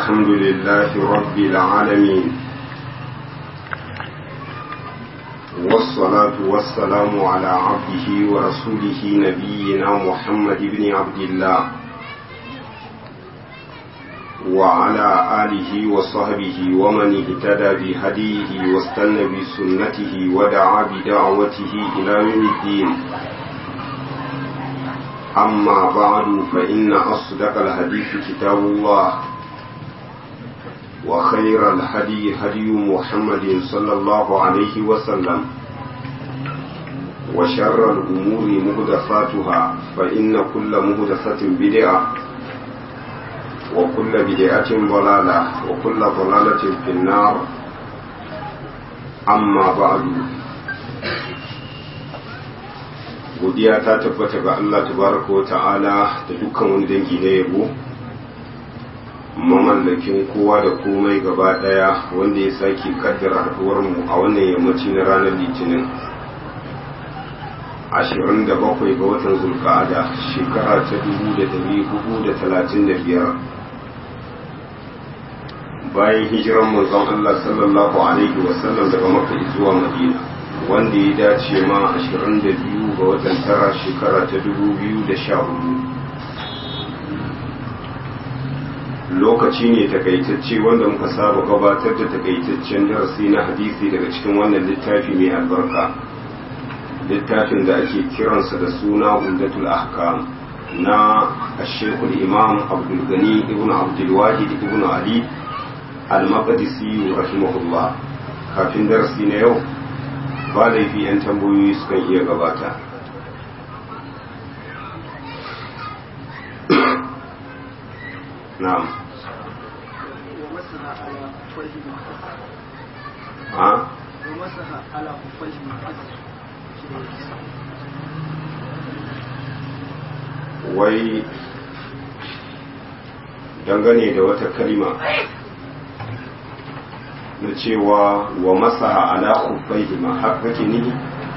الحمد لله رب العالمين والصلاة والسلام على عبده ورسوله نبينا محمد بن عبد الله وعلى آله وصحبه ومن اهتدى بهديه واستنى بسنته ودعا بدعوته إلى يوم الدين أما بعد فإن أصدق الحديث كتاب الله وخير الهدي هدي محمد صلى الله عليه وسلم وشر الأمور مهدفاتها فإن كل مهدفة بدعة وكل بدعة ضلالة وكل ضلالة في النار أما بعد godiya ta tabbata ga Allah tabaraka wa ta'ala da dukkan wani dangi na yabo mamallakin kowa da komai gaba daya wanda ya sake kaddara haduwar mu a wannan yammaci na ranar litinin 27 ga watan zulka'ada shekara ta 1435 bayan hijiran manzon Allah sallallahu alaihi wasallam daga makka zuwa madina wanda ya dace ma 22 ga watan tara shekara ta 2014 lokaci ne takaitacce wanda muka saba gabatar da takaitaccen darasi na hadisi daga cikin wannan littafi mai albarka littafin da ake kiransa da suna umdatul ahkam na ashekul imam abdulgani ibn abdulwahid ibn ali al-maqdisi rahimahullah kafin darasi na yau ba laifi 'yan tambayoyi sukan iya gabata na'am ha wai dangane da wata kalima na cewa wa masaha ala khuffaihima har kake nihi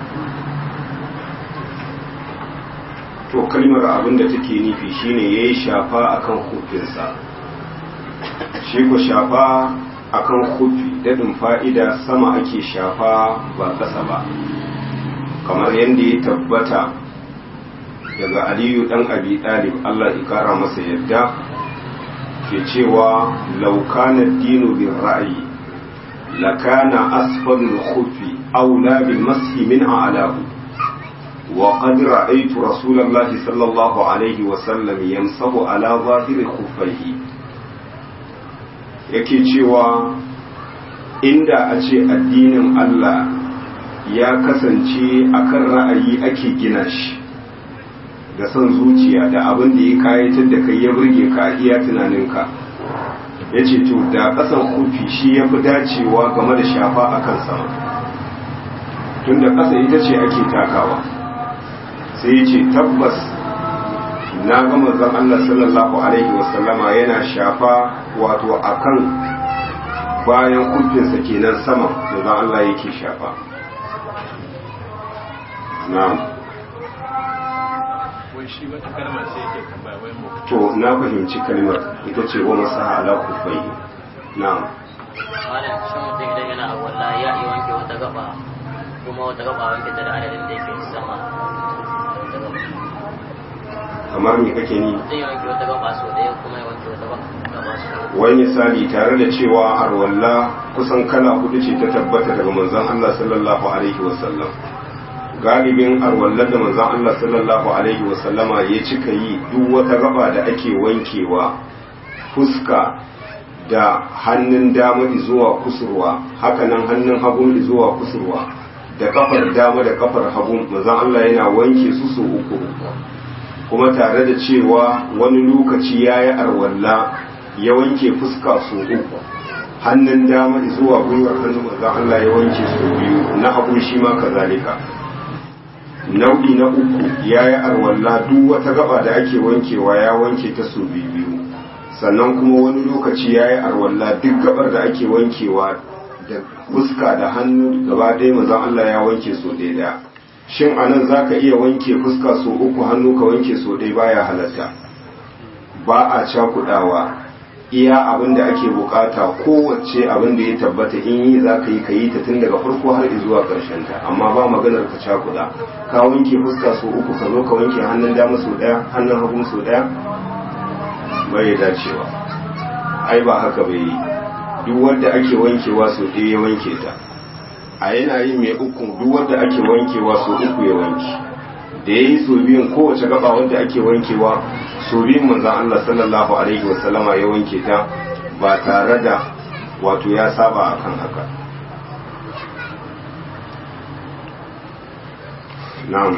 to kalmar abin da take nufi shine yayi shafa akan hufinsa shi ko shafa akan hufi dadin fa'ida sama ake shafa ba ƙasa ba kamar yadda ya tabbata daga aliyu dan abi ɗalib Allah ya kara masa yadda ke cewa laukana dinu bin ra'ayi لكان أسفل الخف أولى بالمسح من أعلاه وقد رأيت رسول الله صلى الله عليه وسلم يمسح على ظاهر خفيه yake cewa inda a ce addinin Allah ya kasance akan ra'ayi ake gina shi da son zuciya da abin da ya kayatar da kai ya burge ka iya tunaninka ya ce to da ƙasan kufi shi ya fi dacewa game da shafa a kan sama tun da ƙasa ita ce ake takawa sai ya ce tabbas na ga manzon Allah sallallahu alaihi wasallama yana shafa wato akan bayan kufinsa kenan sama manzon Allah yake shafa na'am shi wata kalmar sai yake tambaya wai mu to na fahimci kalmar ita ce wa masaha ala kufai na'am malam shi mutum idan yana walla ya iya wanke wata gaba kuma wata gaba wanke ta da adadin da yake sama wata gaba kamar me kake ni mutum ya wanke wata gaba sau ɗaya kuma ya wanke wata gaba sau wani misali tare da cewa arwalla kusan kala hudu ce ta tabbata daga manzon Allah sallallahu alaihi wasallam galibin arwallar da manzon Allah sallallahu alaihi wasallama ya cika yi duk wata gaba da ake wankewa fuska da hannun dama zuwa kusurwa hakanan hannun hagu zuwa kusurwa da kafar dama da kafar hagu manzon Allah yana wanke su su uku kuma tare da cewa wani lokaci yayi arwalla ya wanke fuska su uku hannun dama zuwa gwiwar hannun manzon Allah ya wanke su biyu na hagu shi ma kazalika nau'i na uku ya yi arwalla duk wata gaba da ake wankewa ya wanke ta su biyu sannan kuma wani lokaci ya yi arwalla duk gabar da ake wankewa da fuska da hannu gaba ɗaya mazan Allah ya wanke so ɗaya shin anan za ka iya wanke fuska so uku hannu ka wanke so ɗaya baya halatta ba a cakudawa iya abin da ake bukata kowace abin da ya tabbata in yi za ka yi ka yi ta tun daga farko har zuwa ƙarshen ta amma ba maganar ka cakuda ka wanke fuska so uku ka zo ka wanke hannun dama so ɗaya hannun hagu so ɗaya bai dacewa ai ba haka bai yi duk wanda ake wankewa so ɗaya ya wanke ta a yana yin mai uku duk wanda ake wankewa so uku ya wanke da ya yi so biyun kowace gaba wanda ake wankewa so biyun manzan Allah sallallahu alaihi wasallama ya wanke ta ba tare da wato ya saba akan haka na'am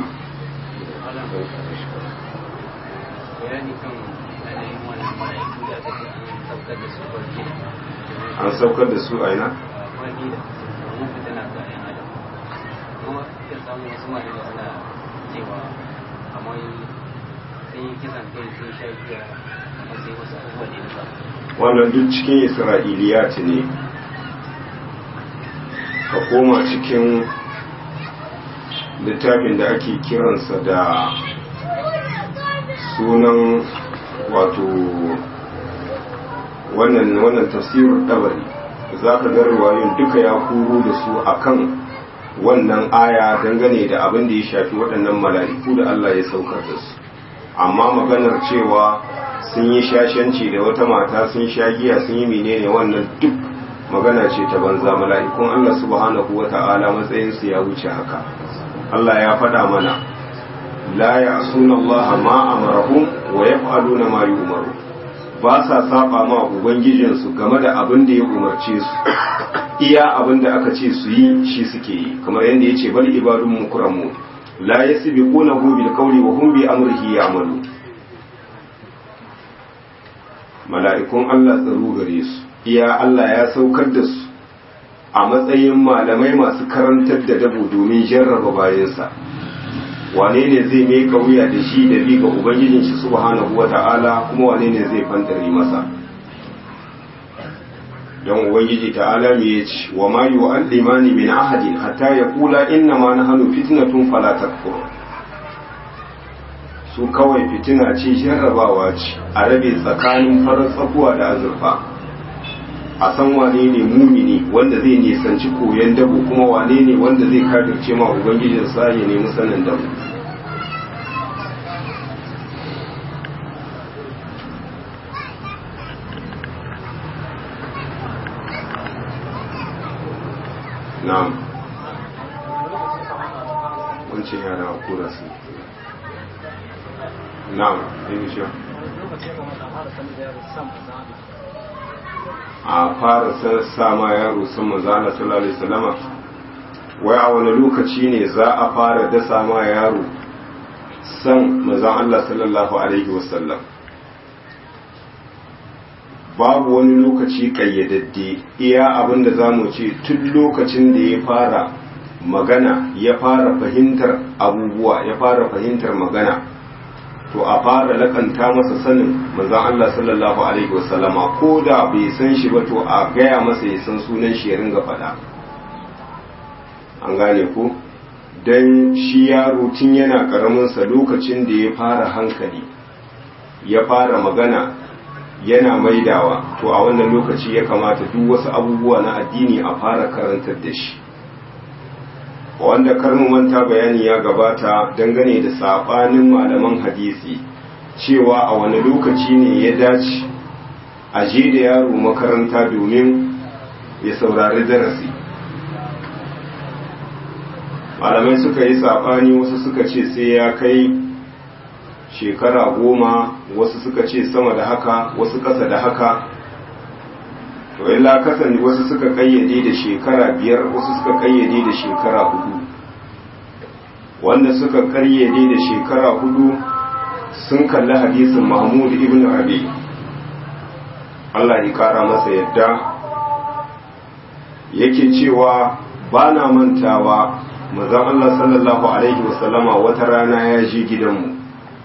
bayani kan yanayin wannan mala'iku da aka ce an saukar da su barci an saukar da su aina wani da mun fita na ga yan adam kuma ka samu wasu malamai suna cewa kamar sun yi kisan kai sun sha giya kuma sai wasu abubuwa da ya samu wannan duk cikin isra'iliyat ne ka koma cikin littafin da ake kiransa da sunan wato wannan wannan tafsirin dabari za ka ga riwayoyin duka ya kuro da su akan wannan aya dangane da abin da ya shafi waɗannan mala'iku da Allah ya saukar da su amma maganar cewa sun yi shashanci da wata mata sun sha giya sun yi menene wannan duk magana ce ta banza mala'ikun Allah subhanahu wa ta'ala matsayinsu ya wuce haka Allah ya faɗa mana la ya'suna Allah ma amarahum wa yaf'aluna ma yu'maru ba sa saba ma ubangijinsu game da abin da ya umarce su iya abin da aka ce su yi shi suke yi kamar yadda ya ce bal ibadun mukramu la yasbiqunahu bil qawli wa hum bi amrihi ya'malu mala'ikun Allah tsaro gare su iya Allah ya saukar da su a matsayin malamai masu karantar da dabo domin jarraba bayansa wane ne zai mai wuya da shi da bi ga ubangijin shi subhanahu wata'ala kuma wane ne zai fantare masa don ubangiji ta'ala me ya ce wa ma yu'allimani min ahadin hatta yaqula inna ma nahnu fitnatun fala takfur su kawai fitina ce jarrabawa ce a rabe tsakanin farar tsakuwa da azurfa a san wane ne mumini wanda zai nisanci koyon dabo kuma wane ne wanda zai kafirce ma ubangijin sa ya nemi sanin dabo na'am wancan yara a kura su na'am yin shi a fara sassa ma yaro san manzana sallallahu alaihi wasallama wai a wani lokaci ne za a fara dasa ma yaro san manzan Allah sallallahu alaihi wasallam babu wani lokaci kayyadadde iya abin da za mu ce tun lokacin da ya fara magana ya fara fahimtar abubuwa ya fara fahimtar magana to a fara lakanta masa sanin manzon Allah sallallahu alaihi wasallama ko da bai san shi ba to a gaya masa ya san sunan shi ya ringa faɗa an gane ko dan shi yaro tun yana karamin sa lokacin da ya fara hankali ya fara magana yana maidawa to a wannan lokaci ya kamata duk wasu abubuwa na addini a fara karantar da shi wanda karmu manta bayani ya gabata dangane da sabanin malaman hadisi cewa a wani lokaci ne ya dace a je da yaro makaranta domin ya saurari darasi malamai suka yi sabani wasu suka ce sai ya kai shekara goma wasu suka ce sama da haka wasu ƙasa da haka to illa kasan wasu suka kayyade da shekara biyar wasu suka kayyade da shekara hudu wanda suka kayyade da shekara hudu sun kalli hadisin mahmud ibn rabi Allah ya kara masa yadda yake cewa ba na mantawa mazan Allah sallallahu alaihi wasallama wata rana ya je gidanmu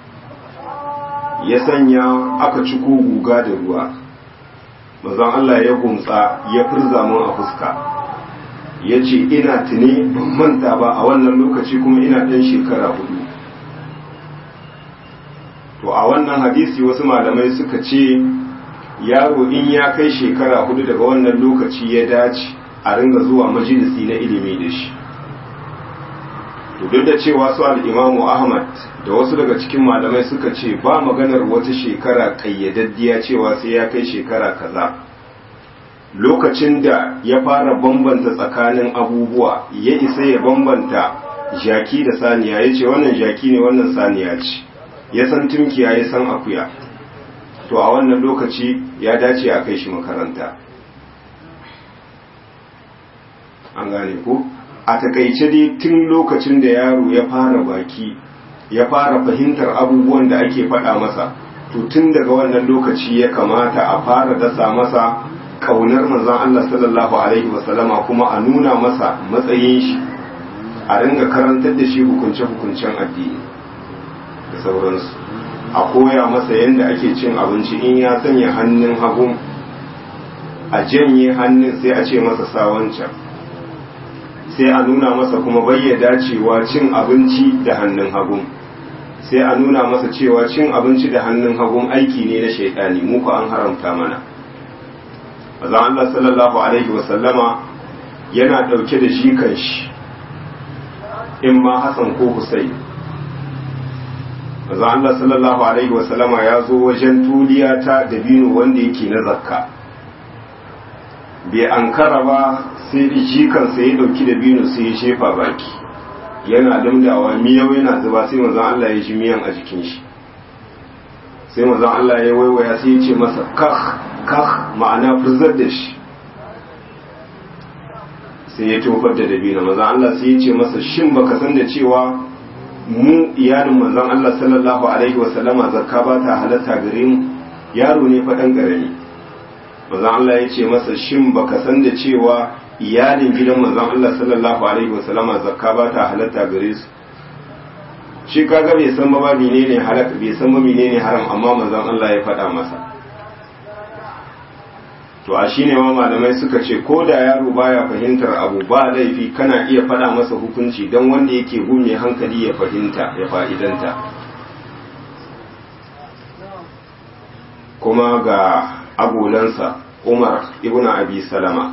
ya sanya aka ciko guga da ruwa mazan Allah ya gumtsa ya firza mun a fuska ya ce ina tuni ban manta ba a wannan lokaci kuma ina ɗan shekara hudu to a wannan hadisi wasu malamai suka ce yaro in ya kai shekara hudu daga wannan lokaci ya dace a ringa zuwa majalisi na ilimi da shi duk da cewa su al'imamu ahmad da wasu daga cikin malamai suka ce ba maganar wata shekara kayyadaddiya cewa sai ya kai shekara kaza lokacin da ya fara bambanta tsakanin abubuwa ya isa ya bambanta jaki da saniya ya ce wannan jaki ne wannan saniya ce ya san tunkiya ya san akuya to a wannan lokaci ya dace a kai shi makaranta an gane ko a takaice dai tun lokacin da yaro ya fara baki ya fara fahimtar abubuwan da ake faɗa masa to tun daga wannan lokaci ya kamata a fara dasa masa kaunar manzon Allah sallallahu alaihi wasallama kuma a nuna masa matsayin shi a ringa karantar da shi hukunce-hukuncen addini da sauransu a koya masa yadda ake cin abinci in ya sanya hannun hagu a janye hannun sai a ce masa sawancan sai a nuna masa kuma bayyada cewa cin abinci da hannun hagu sai a nuna masa cewa cin abinci da hannun hagu aiki ne na shaitani muku an haramta mana azan Allah sallallahu alaihi wasallama yana dauke da shi kan shi in ma Hassan ko Hussein manzo Allah sallallahu alaihi wasallama ya zo wajen tuliya ta dabino wanda yake na zakka bai ankara ba sai jikansa ya dauki dabino sai ya shefa baki yana damdawa miyau yana zuba sai manzo Allah ya ji miyan a jikin shi sai manzo Allah ya waiwaya sai ya ce masa kah kah ma'ana furzar da shi sai ya tofar da dabino manzo Allah sai ya ce masa shin baka san da cewa mu iyalin manzon Allah sallallahu alaihi wasallama zakka ba ta halatta gare mu yaro ne fa dan garami manzon Allah ya ce masa shin baka san da cewa iyalin gidan manzon Allah sallallahu alaihi wasallama zakka ba ta halatta gare su shi kaga bai san ba menene halaka bai san ba menene haram amma manzon Allah ya faɗa masa to a shine ma malamai suka ce ko da yaro baya fahimtar abu ba laifi kana iya faɗa masa hukunci don wanda yake gume hankali ya fahimta ya fa'idanta kuma ga agolansa umar ibn abi salama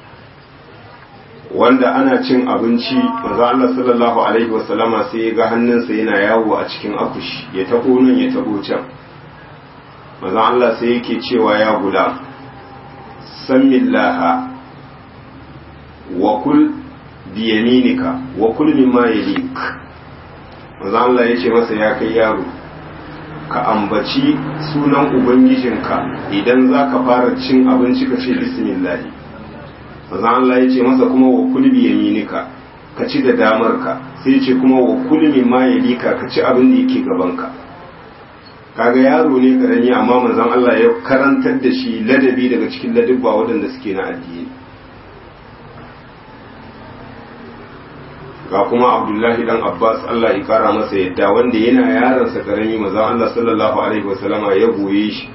wanda ana cin abinci manzo Allah sallallahu alaihi wasallama sai ya ga hannunsa yana yawo a cikin akushi ya tabo nan ya tabo can manzo Allah sai yake cewa ya gulam sammillaha wa kul biyaminika wa kul mimma yalik manzo Allah yace masa ya kai yaro ka ambaci sunan ubangijinka idan zaka fara cin abinci ka ce bismillah manzo Allah yace masa kuma wa kul biyaminika ka ci da damarka sai yace kuma wa kul mimma yalika ka ci abin da yake gabanka kaga yaro ne karami amma manzon Allah ya karantar da shi ladabi daga cikin ladabba waɗanda suke na addini ga kuma abdullahi dan abbas Allah ya kara masa yadda wanda yana yaransa karami manzon Allah sallallahu alaihi wasallama ya goye shi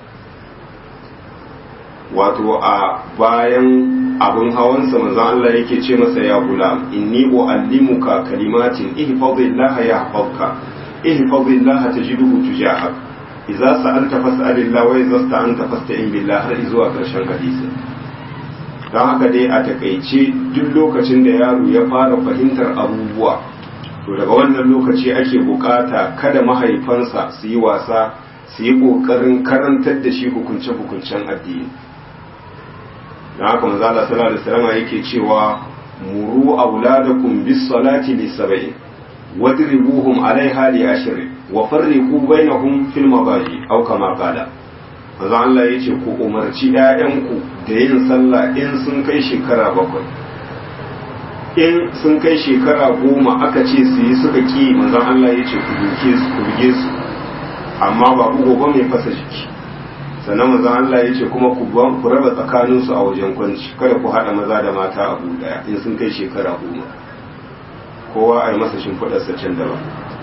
wato a bayan abin hawansa manzon Allah yake ce masa ya gulam inni uallimuka kalimatin ihfazillaha yahfazka ihfazillaha tajiduhu tujahak idza sa'alta fas'alillah wa idza sta'anta fasta'in billah har zuwa karshen hadisi don haka dai a takaice duk lokacin da yaro ya fara fahimtar abubuwa to daga wannan lokaci ake bukata kada mahaifansa su yi wasa su yi kokarin karantar da shi hukunce-hukuncen addini don haka manzo Allah sallallahu alaihi wasallam yake cewa muru auladakum bis salati li sab'in wadribuhum alaiha li ashrin wa farriqu bainahum fil mabaji aw kama qala manzo Allah yace ku umarci ƴaƴanku da yin sallah in sun kai shekara bakwai in sun kai shekara goma aka ce su yi suka ki manzo Allah yace ku duke su ku buge su amma ba ku gobe mai fasa jiki sannan manzo Allah yace kuma ku ku raba tsakanin su a wajen kwanci kada ku hada maza da mata a daya in sun kai shekara goma kowa a yi masa shimfiɗarsa can daban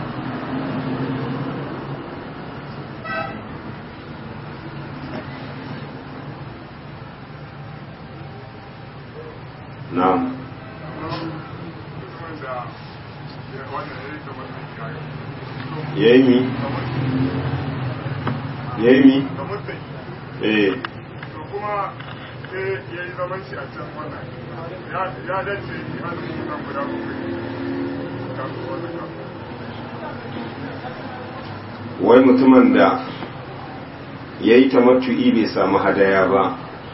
na'am yayi mi yayi mi eh to kuma sai ya yi zaman shi a can wannan ya ya dace yi azumi kan guda bakwai kafin wannan kafin wai mutumin da ya yi tamattu'i bai samu hadaya ba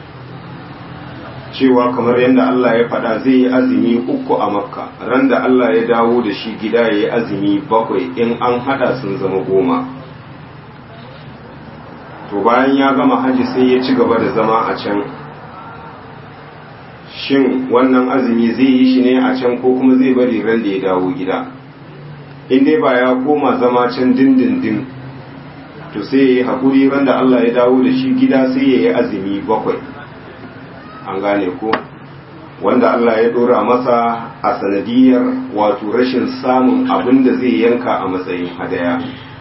cewa kamar yadda Allah ya faɗa zai yi azumi uku a makka ran da Allah ya dawo da shi gida ya yi azumi bakwai in an hada sun zama goma to bayan ya gama haji sai ya ci gaba da zama a can shin wannan azumi zai yi shi ne a can ko kuma zai bari ran da ya dawo gida in dai ba ya koma zama can dindindin to sai ya yi haƙuri ran da Allah ya dawo da shi gida sai ya yi azumi bakwai an gane ko wanda Allah ya ɗora masa a sanadiyar wato rashin samun abin da zai yanka a matsayin hadaya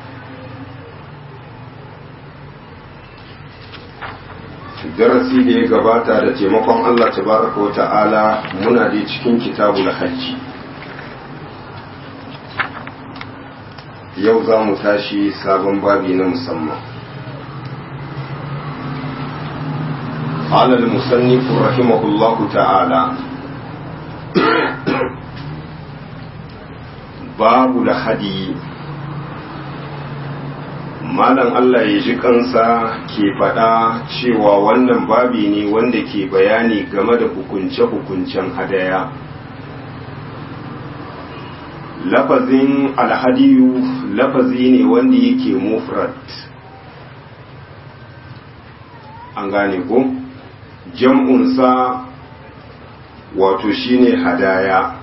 darasi da ya gabata da taimakon Allah tabaraka wa ta'ala muna da cikin kitabul hajji yau za mu tashi sabon babi na musamman قال المصنف رحمه الله تعالى باب الهدي malam Allah ya ji kansa ke faɗa cewa wannan babi ne wanda ke bayani game da hukunce-hukuncen hadaya lafazin alhadiyu lafazi ne wanda yake mufrad an gane ko jam'unsa wato shine hadaya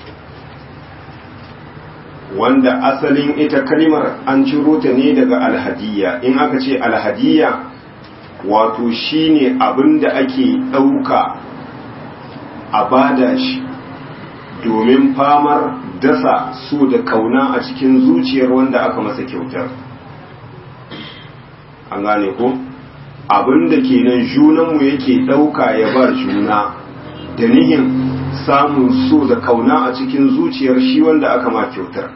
wanda asalin ita kalimar an ciro ta ne daga alhadiyya in aka ce alhadiyya wato shine abin da ake ɗauka a bada shi domin famar dasa so da kauna a cikin zuciyar wanda aka masa kyautar an gane ko abin da kenan junanmu yake ɗauka ya ba juna da nihin samun so da kauna a cikin zuciyar shi wanda aka ma kyautar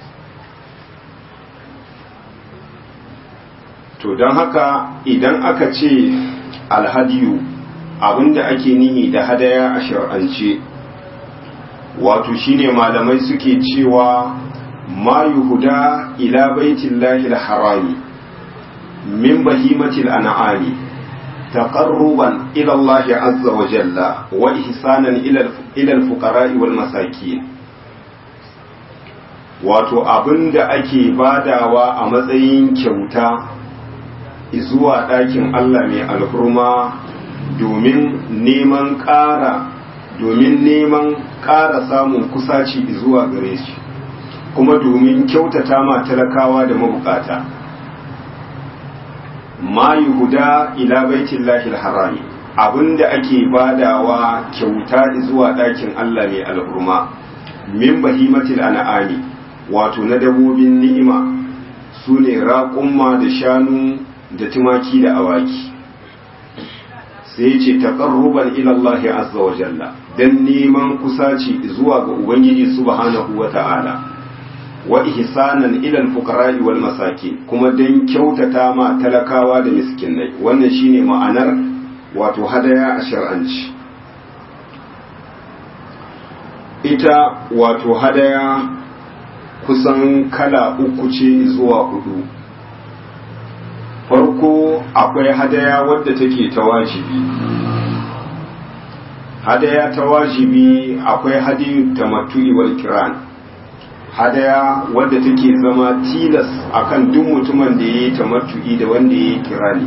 to don haka idan aka ce alhadiyu abinda ake nihi da hadaya a shar'ance wato shine malamai suke cewa ma yuhuda ila baitillahi harami min bahimatil an'ami taqarruban ila Allah azza wa jalla wa ihsanan ila ila al-fuqara'i wal masakin wato abinda ake badawa a matsayin kyauta zuwa ɗakin Allah mai alhurma domin neman ƙara domin neman ƙara samun kusaci zuwa gare shi kuma domin kyautata ma talakawa da mabukata ma yuhuda ila baitillahi harami abinda ake badawa kyauta zuwa ɗakin Allah mai alhurma min bahimatil an'ami wato na dabobin ni'ima su ne raƙumma da shanu da tumaki da awaki sai ce taqarruban ila Allah azza wa jalla dan neman kusaci zuwa ga ubangiji subhanahu wa ta'ala wa ihsanan ila al-fuqara'i wal masakin kuma dan kyautata ma talakawa da miskinai wannan shine ma'anar wato hadaya a shar'anci ita wato hadaya kusan kala uku ce zuwa hudu farko akwai hadaya wadda take ta wajibi hadaya ta wajibi akwai hadiyu tamattu'i wal kiran hadaya wadda take zama tilas akan duk mutumin da yayi tamattu'i da wanda yayi kirani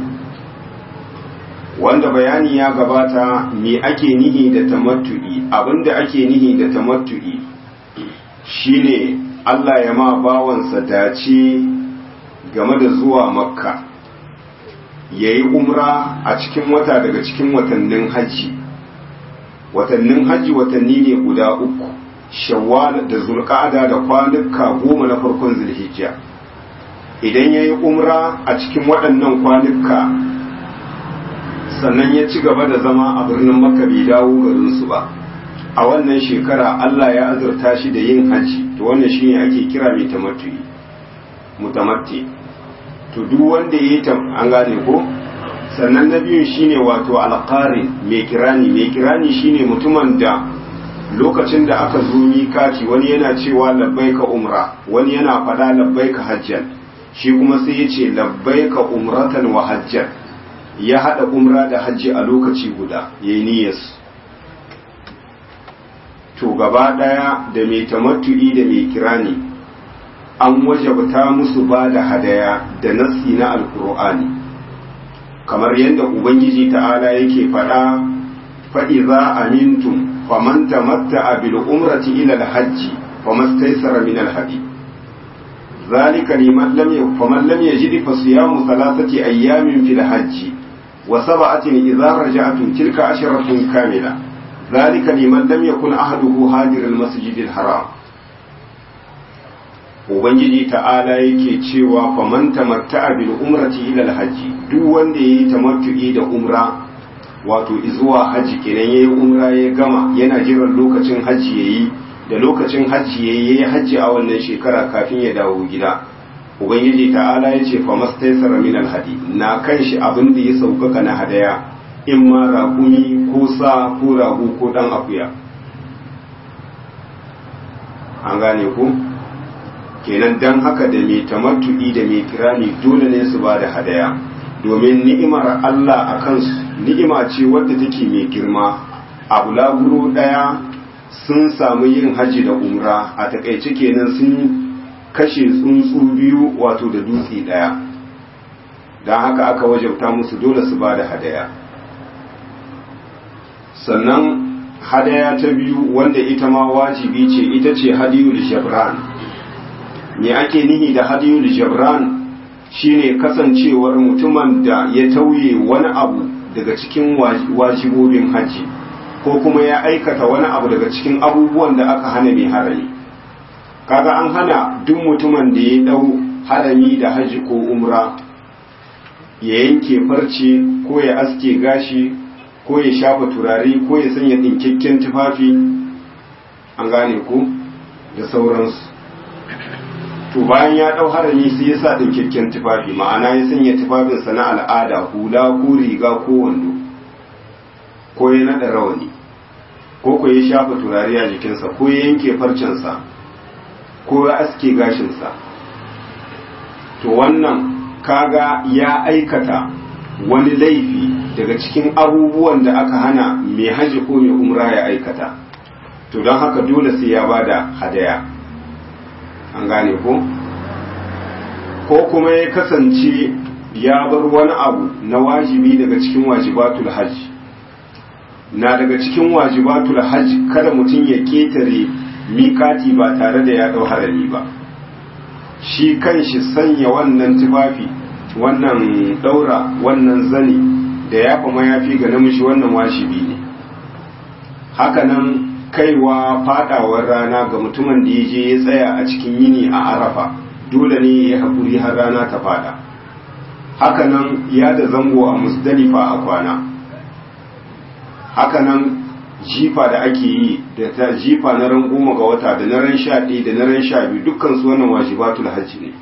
wanda bayani ya gabata me ake nihi da tamattu'i abinda ake nihi da tamattu'i shine Allah ya ma bawansa dace game da zuwa makka ya yi umra a cikin wata daga cikin watannin hajji watannin hajji watanni ne guda uku shawwal da zulqa'ada da kwanuka goma na farkon zulhijja idan ya yi umra a cikin waɗannan kwanuka sannan ya ci gaba da zama a birnin makka bai dawo garinsu ba a wannan shekara allah ya azurta shi da yin hajji to wannan shine ake kira mai tamattu'i mutamatti to duk wanda ya yi an gane ko sannan na biyun shine wato alƙari mai kirani mai kirani shine mutumin da lokacin da aka zo mikati wani yana cewa labbaika umra wani yana faɗa labbaika hajjan shi kuma sai ya ce labbaika umratan wa hajjan ya haɗa umra da hajji a lokaci guda ya yi niyyarsu to gaba ɗaya da mai tamattu'i da mai kirani an wajabta musu ba da hadaya da nassi na alkur'ani kamar yadda ubangiji ta'ala yake faɗa faɗi za amintum faman tamatta'a bil umrati ila al-hajji famastaysara min al-hadi ذلك لمن لم فمن لم يجد فصيام ثلاثة أيام في الحج وسبعة إذا رجعتم تلك عشرة كاملة ذلك لمن لم يكن أحده هاجر المسجد الحرام Ubangiji ta'ala yake cewa faman tamatta'a bil umrati ila al-hajji duk wanda yayi tamattu'i da umra wato zuwa haji kenan yayi umra ya gama yana jiran lokacin haji yayi da lokacin hajji ya yi hajji a wannan shekara kafin ya dawo gida ubangiji ta'ala ya ce famastaisara min alhadi na kan shi abin da ya sauƙaƙa na hadaya in ma raƙumi ko sa ko rago ko ɗan akuya an gane ku kenan dan haka da mai tamattu'i da mai kirani dole ne su ba da hadaya domin ni'imar Allah a kansu ni'ima ce wadda take mai girma abu laguro ɗaya sun samu yin haji da umra a takaice kenan sun kashe tsuntsu biyu wato da dutse daya don haka aka wajabta musu dole su ba da hadaya sannan hadaya ta biyu wanda ita ma wajibi ce ita ce hadiyul jabran me ake nihi da hadiyul jabran shine kasancewar mutumin da ya tauye wani abu daga cikin wajibobin haji ko kuma ya aikata wani abu daga cikin abubuwan da aka hana mai harami kaga an hana duk mutumin da ya dau harami da haji ko umra ya yanke farce ko ya aske gashi ko ya shafa turare ko ya sanya ɗinkakken tufafi an gane ku da sauransu to bayan ya ɗau harami sai ya sa ɗinkakken tufafi ma'ana ya sanya tufafinsa na al'ada hula ko riga ko wando ko ya naɗa rawani ko ko ya shafa turare a jikinsa ko ya yanke farcensa ko ya aske gashinsa to wannan kaga ya aikata wani laifi daga cikin abubuwan da aka hana mai haji ko mai umra ya aikata to don haka dole sai ya bada hadaya an gane ko ko kuma ya kasance ya bar wani abu na wajibi daga cikin wajibatul hajji na daga cikin wajibatul hajj kada mutum ya ketare mikati ba tare da ya dau harami ba shi kanshi sanya wannan tufafi wannan daura wannan zani da ya fa mayafi ga namiji wannan washibi ne hakanan kaiwa fadawar rana ga mutumin da ya je ya tsaya a cikin yini a arafa dole ne ya haƙuri har rana ta fada hakanan ya da zango a musdalifa a kwana hakanan jifa da ake yi da ta jifa na ran goma ga wata da na ran sha ɗaya da na ran sha biyu dukkan su wannan wajibatul hajji ne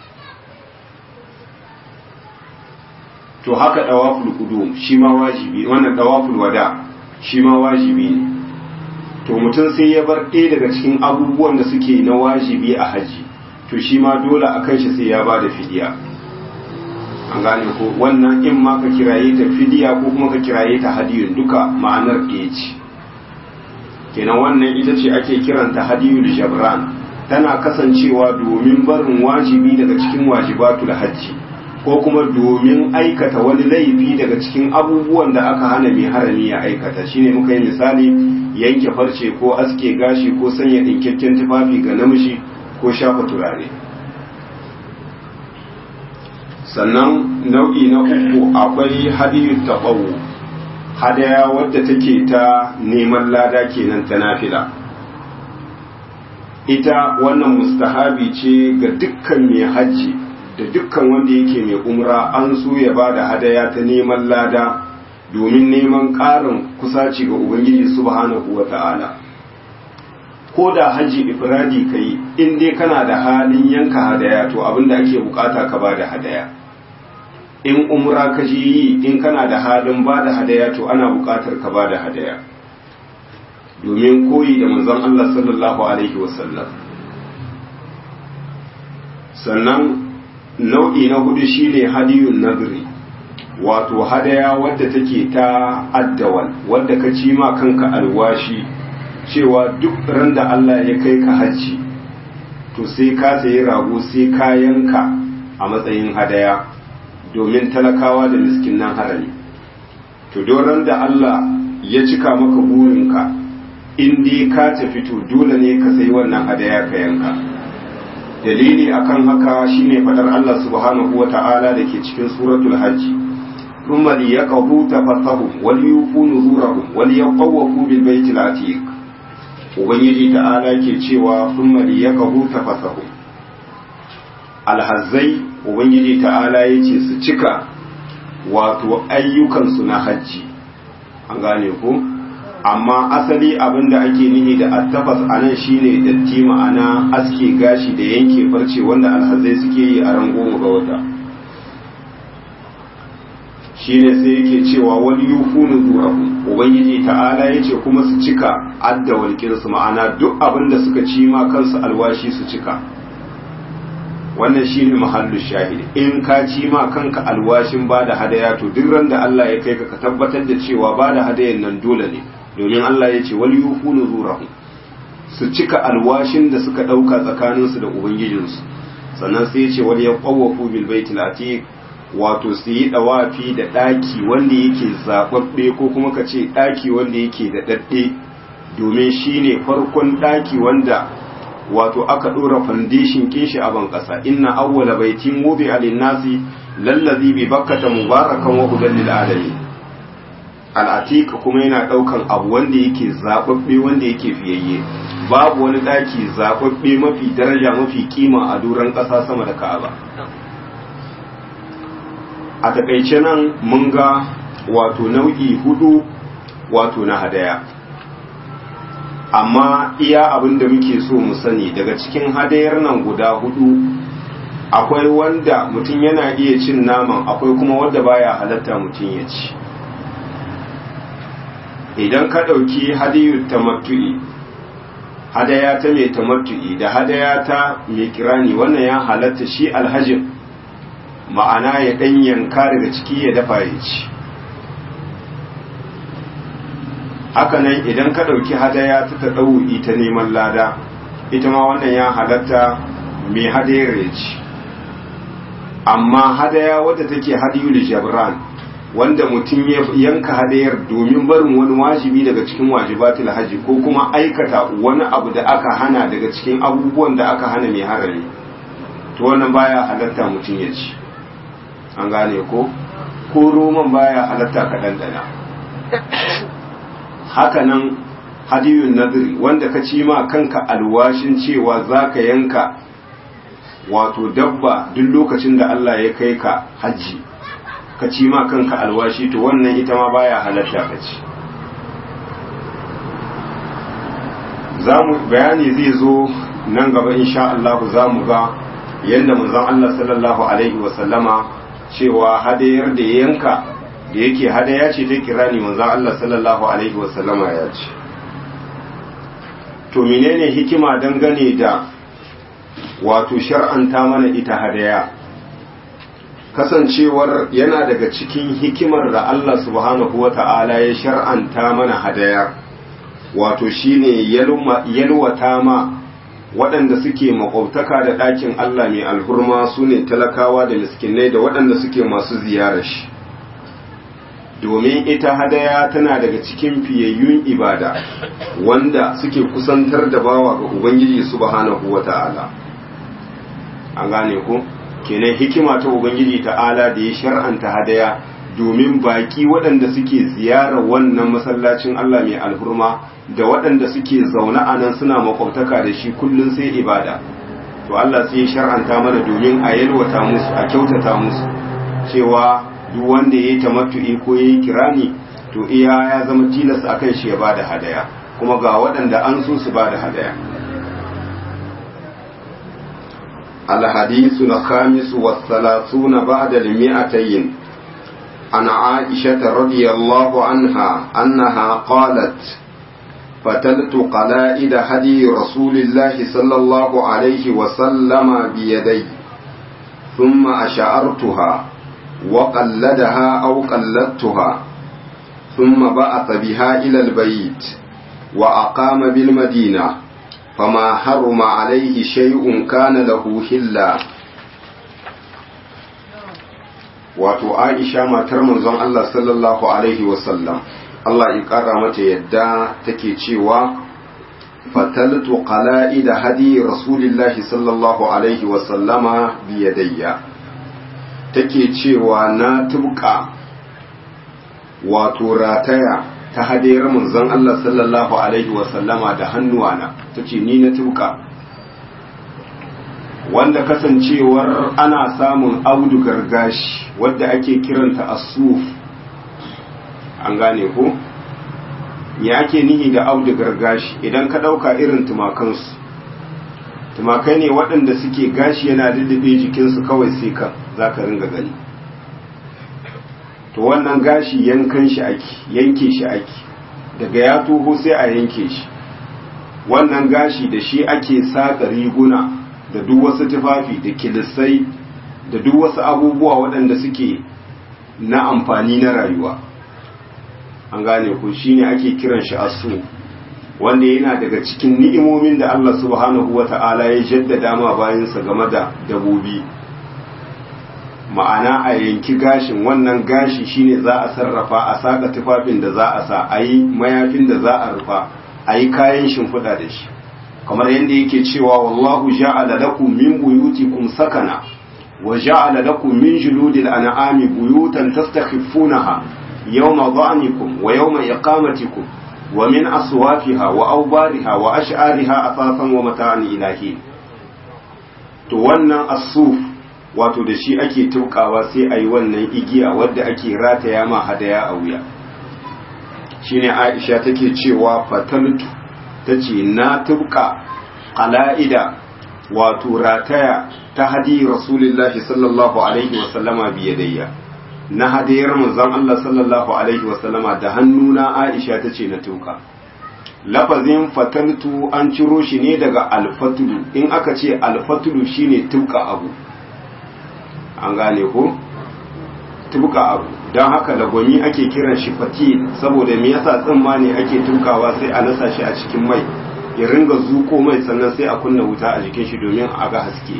to haka dawaful qudum shi ma wajibi wannan dawaful wada shi ma wajibi ne to mutum sai ya bar ɗaya daga cikin abubuwan da suke na wajibi a haji to shi ma dole a kan shi sai ya ba da fidiya an gane ko wannan in ma ka kiraye ta fidiya ko kuma ka kiraye ta hadiyun duka ma'anar ɗaya ce kenan wannan ita ce ake kiranta hadiyul jabran tana kasancewa domin barin wajibi daga cikin wajibatul hajji ko kuma domin aikata wani laifi daga cikin abubuwan da aka hana mai harami ya aikata shine muka yi misali yanke farce ko aske gashi ko sanya ɗinkakken tufafi ga namiji ko shafa turare sannan nau'i na uku akwai hadiyu taɓawo hadaya wadda take ta neman lada kenan ta nafila ita wannan mustahabi ce ga dukkan mai hajji da dukkan wanda yake mai umra an so ya ba da hadaya ta neman lada domin neman ƙarin kusaci ga ubangiji subhanahu wa ta'ala ko da haji ifradi ka yi in dai kana da halin yanka hadaya to abinda ake bukata ka ba da hadaya in umra ka je yi in kana da halin ba da hadaya to ana buƙatar ka ba da hadaya domin koyi da manzon Allah sallallahu alaihi wasallam sannan nau'i na hudu shine hadiyun nadri wato hadaya wadda take ta addawal wadda ka ci ma kanka alwashi cewa duk ran da Allah ya kai ka hajji to sai ka sayi rago sai ka yanka a matsayin hadaya domin talakawa da miskinan harami to ran da Allah ya cika maka burinka in dai ka tafi to dole ne ka sayi wannan hadaya ka yanka dalili akan haka shine fadar Allah subhanahu wata'ala da ke cikin suratul hajji ثم ليقضوا تفثهم وليوفوا نذورهم وليطوفوا بالبيت العتيق ubangiji ta'ala ke cewa thumma liyaqضوا tafasahum alhazzai ubangiji ta'ala yace su cika wato ayyukansu na hajji an gane ku amma asali abinda ake nihi da attafas anan shine datti ma'ana aske gashi da yanke farce wanda alhazzai suke yi a ran goma ga wata shine sai yake cewa wani yufunu zurahu ubangiji ta'ala yace kuma su cika adda walƙinsu ma'ana duk abin da suka ci ma kansu alwashi su cika wannan shine mahallu shahid in ka ci ma kanka alwashin ba da hadaya to duk ran da Allah ya kai ka ka tabbatar da cewa ba da hadayan nan dole ne domin Allah ya ce wal yufunu zurahu su cika alwashin da suka ɗauka tsakaninsu da ubangijinsu sannan sai ya ce wal yaqawafu bil baitil atiq wato su yi dawafi da ɗaki wanda yake zaɓaɓɓe ko kuma ka ce ɗaki wanda yake da ɗaɗɗe domin shi ne farkon ɗaki wanda wato aka ɗora fandishin kinshi a ban ƙasa inna awwala baitin wubi alinnasi lallazi bi bakkata mubarakan wa hudan lil alamin al'atika kuma yana ɗaukan abu wanda yake zaɓaɓɓe wanda yake fiyayye babu wani ɗaki zaɓaɓɓe mafi daraja mafi kima a doron ƙasa sama da ka'aba a takaice nan mun ga wato nau'i hudu wato na hadaya amma iya abin da muke so mu sani daga cikin hadayar nan guda hudu akwai wanda mutum yana iya cin naman akwai kuma wanda baya halatta mutum ya ci idan ka ɗauki hadayu tamattu'i hadaya ta mai tamattu'i da hadaya ta mai kirani wannan ya halatta shi alhajin ma'ana ya ɗan yanka daga ciki ya dafa ya ci hakanan idan ka ɗauki hadaya ta ta ɗau'i ta neman lada ita ma wannan ya halatta mai hadayar ya ci amma hadaya wadda take hadiyul jabran wanda mutum ya yanka hadayar domin barin wani wajibi daga cikin wajibatul haji ko kuma aikata wani abu da aka hana daga cikin abubuwan da aka hana mai harami to wannan baya halatta mutum ya ci an gane ko ko roman baya halatta ka dandana hakanan hadiyun nadri wanda ka ci ma kanka alwashin cewa zaka yanka wato dabba duk lokacin da Allah ya kai ka hajji ka ci ma kanka alwashi to wannan ita ma baya halatta ka ci zamu bayani zai zo nan gaba insha Allah za mu ga yadda manzon Allah sallallahu alaihi wa sallama cewa hadayar da ya yanka da yake hadaya ce ta kirani manzon Allah sallallahu alaihi wa sallama ya ce to menene hikima dangane da wato shar'anta mana ita hadaya kasancewar yana daga cikin hikimar da Allah subhanahu wa ta'ala ya shar'anta mana hadaya wato shine yalwata ma waɗanda suke makwabtaka da ɗakin Allah mai alhurma su ne talakawa da miskinai da waɗanda suke masu ziyarar shi domin ita hadaya tana daga cikin fiyayyun ibada wanda suke kusantar da bawa ga Ubangiji subhanahu wa ta'ala an gane ku kenan hikima ta Ubangiji ta'ala da ya shar'anta hadaya domin baki waɗanda suke ziyarar wannan masallacin Allah mai alhurma da waɗanda suke zaune a nan suna makwabtaka da shi kullum sai ibada to Allah sai ya shar'anta mana domin a yalwata musu a kyautata musu cewa duk wanda ya yi tamattu'i ko ya yi kirani to iya ya zama tilas a kan shi ya ba da hadaya kuma ga waɗanda an so su ba da hadaya الحديث الخامس والثلاثون بعد المئتين عن عائشة رضي الله عنها أنها قالت فتلت قلائد هدي رسول الله صلى الله عليه وسلم بيدي ثم أشعرتها وقلدها أو قلدتها ثم بعث بها إلى البيت وأقام بالمدينة فما حرم عليه شيء كان له حلا wato Aisha matar manzon Allah sallallahu alaihi wasallam Allah ya ƙara mata yadda take cewa fataltu qala'ida hadi rasulillahi sallallahu alaihi wasallama biyadayya take cewa na tubka wato rataya ta hadayar manzon Allah sallallahu alaihi wasallama da hannuwana tace ni na tubka wanda kasancewar ana samun audugar gashi wadda ake kiranta asuf an gane ko ya ake nihi da audugar gashi idan ka ɗauka irin tumakansu tumakai ne waɗanda suke gashi yana lullube jikinsu kawai sai ka za ka ringa gani to wannan gashi yankan shi ake yanke shi ake daga ya toho sai a yanke shi wannan gashi da shi ake saƙa riguna da duk wasu tufafi da kilisai da duk wasu abubuwa waɗanda suke na amfani na rayuwa an gane ku shine ake kiran shi asu wanda yana daga cikin ni'imomin da Allah subhanahu wata'ala ya jaddada ma bayansa game da dabobi ma'ana a yanki gashin wannan gashi shine za a sarrafa a saka tufafin da za a sa a yi mayafin da za a rufa a yi kayan shimfiɗa da shi kamar yadda yake cewa wallahu ja'ala lakum min buyutikum sakana wa ja'ala lakum min juludil an'ami buyutan tastakhifunaha yawma dha'nikum wa yawma iqamatikum wa min aswafiha wa awbariha wa ash'ariha asasan wa mata'an ilahi to wannan asuf wato da shi ake tukawa sai ayi wannan igiya wadda ake rataya ma hadaya a wuya shine Aisha take cewa fataltu ta ce na tubka ƙala'ida wato rataya ta hadi rasulullahi sallallahu alaihi wasallama biyadayya na hadayar manzon Allah sallallahu alaihi wasallama da hannuna Aisha ta ce na tuka lafazin fataltu an ciro shi ne daga alfatulu in aka ce alfatulu shine tuka abu an gane ko tuka abu don haka lagwani ake kiran shi fatil saboda me yasa tsimma ne ake tukawa sai a nasa shi a cikin mai ya ringa zuko mai sannan sai a kunna wuta a jikin shi domin a ga haske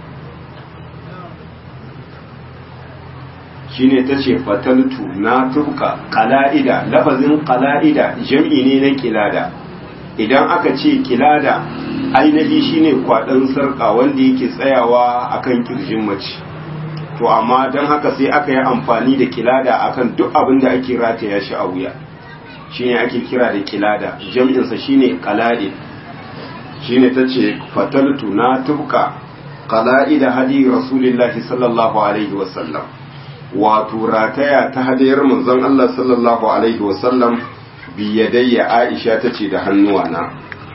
shine ta ce fataltu na tuka kala'ida lafazin kala'ida jam'i ne na kilada idan aka ce kilada ainihi shine kwaɗon sarƙa wanda yake tsayawa akan kirjin mace to amma don haka sai aka yi amfani da kilada akan duk abin da ake rataya shi a wuya shine ake kira da kilada jam'insa shine qala'id shine tace fataltu na tubka qala'ida hadi rasulillahi sallallahu alaihi wasallam wato rataya ta hadayar manzon Allah sallallahu alaihi wasallam biyadayya Aisha tace da hannuwana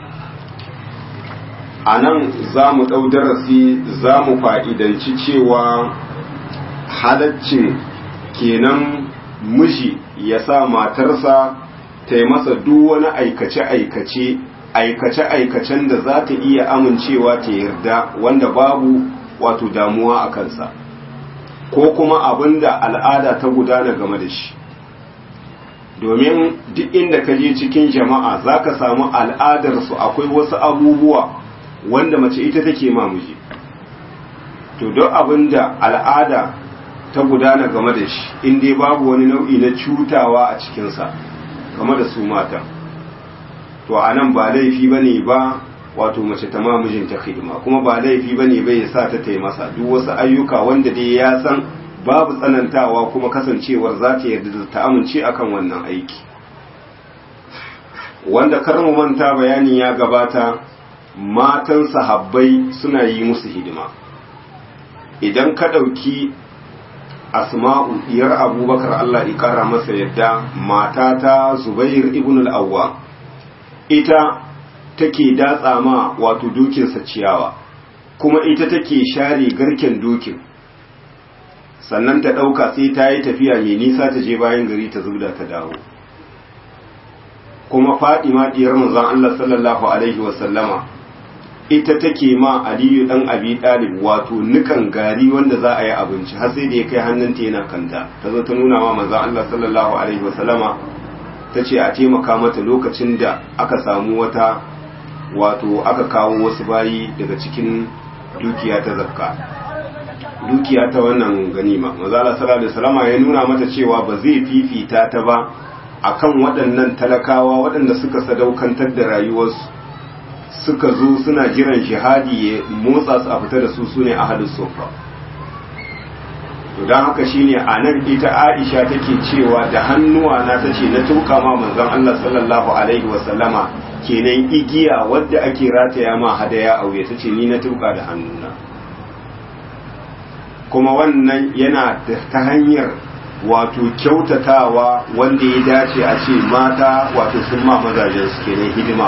anan za mu ɗau darasi za mu fa'idanci cewa halaccin kenan miji ya sa matarsa ta yi masa duk wani aikace-aikace aikace-aikacen da za ta iya amincewa ta yarda wanda babu wato damuwa a kansa ko kuma abin da al'ada ta gudana game da shi domin duk inda ka je cikin jama'a za ka samu al'adarsu akwai wasu abubuwa wanda mace ita take mamuji to duk abin da al'ada ta gudana game da shi in dai babu wani nau'i na cutawa a cikinsa game da su mata to a nan ba laifi ba ne ba wato mace ta mamijinta hidima kuma ba laifi ba ne bai sa ta taimasa duk wasu ayyuka wanda dai ya san babu tsanantawa kuma kasancewar za ta yarda da ta amince akan wannan aiki wanda kar mu manta bayani ya gabata matan sahabbai suna yi musu hidima idan ka ɗauki asma'u diyar abubakar Allah ikara masa yadda mata ta zubair ibn al-awwa ita take datsa ma wato dukinsa ciyawa kuma ita take share garken dokin sannan ta ɗauka sai ta yi tafiya mai nisa ta je bayan gari ta zubda ta dawo kuma Fadima diyar manzon Allah sallallahu alaihi wasallama ita take ma Aliyu dan Abi Talib wato nukan gari wanda za a yi abinci har sai da ya kai hannunta yana kanta ta zo ta nuna wa manzon Allah sallallahu alaihi wasallama ta ce a taimaka mata lokacin da aka samu wata wato aka kawo wasu bayi daga cikin dukiya ta zakka dukiya ta wannan ganima manzon Allah sallallahu alaihi wasallama ya nuna mata cewa ba zai fifita ta ba akan waɗannan talakawa waɗanda suka sadaukantar da rayuwarsu suka zo suna jiran jihadi ya motsa su a fita da su su ne ahalus sofa to don haka shine a nan ita aisha take cewa da hannuwa na ta ce na tuka ma manzon Allah sallallahu alaihi wasallama kenan igiya wadda ake rataya ma hadaya a wuya ta ce ni na tuka da hannuna kuma wannan yana ta hanyar wato kyautatawa wanda ya dace a ce mata wato sun ma mazajen su kenan hidima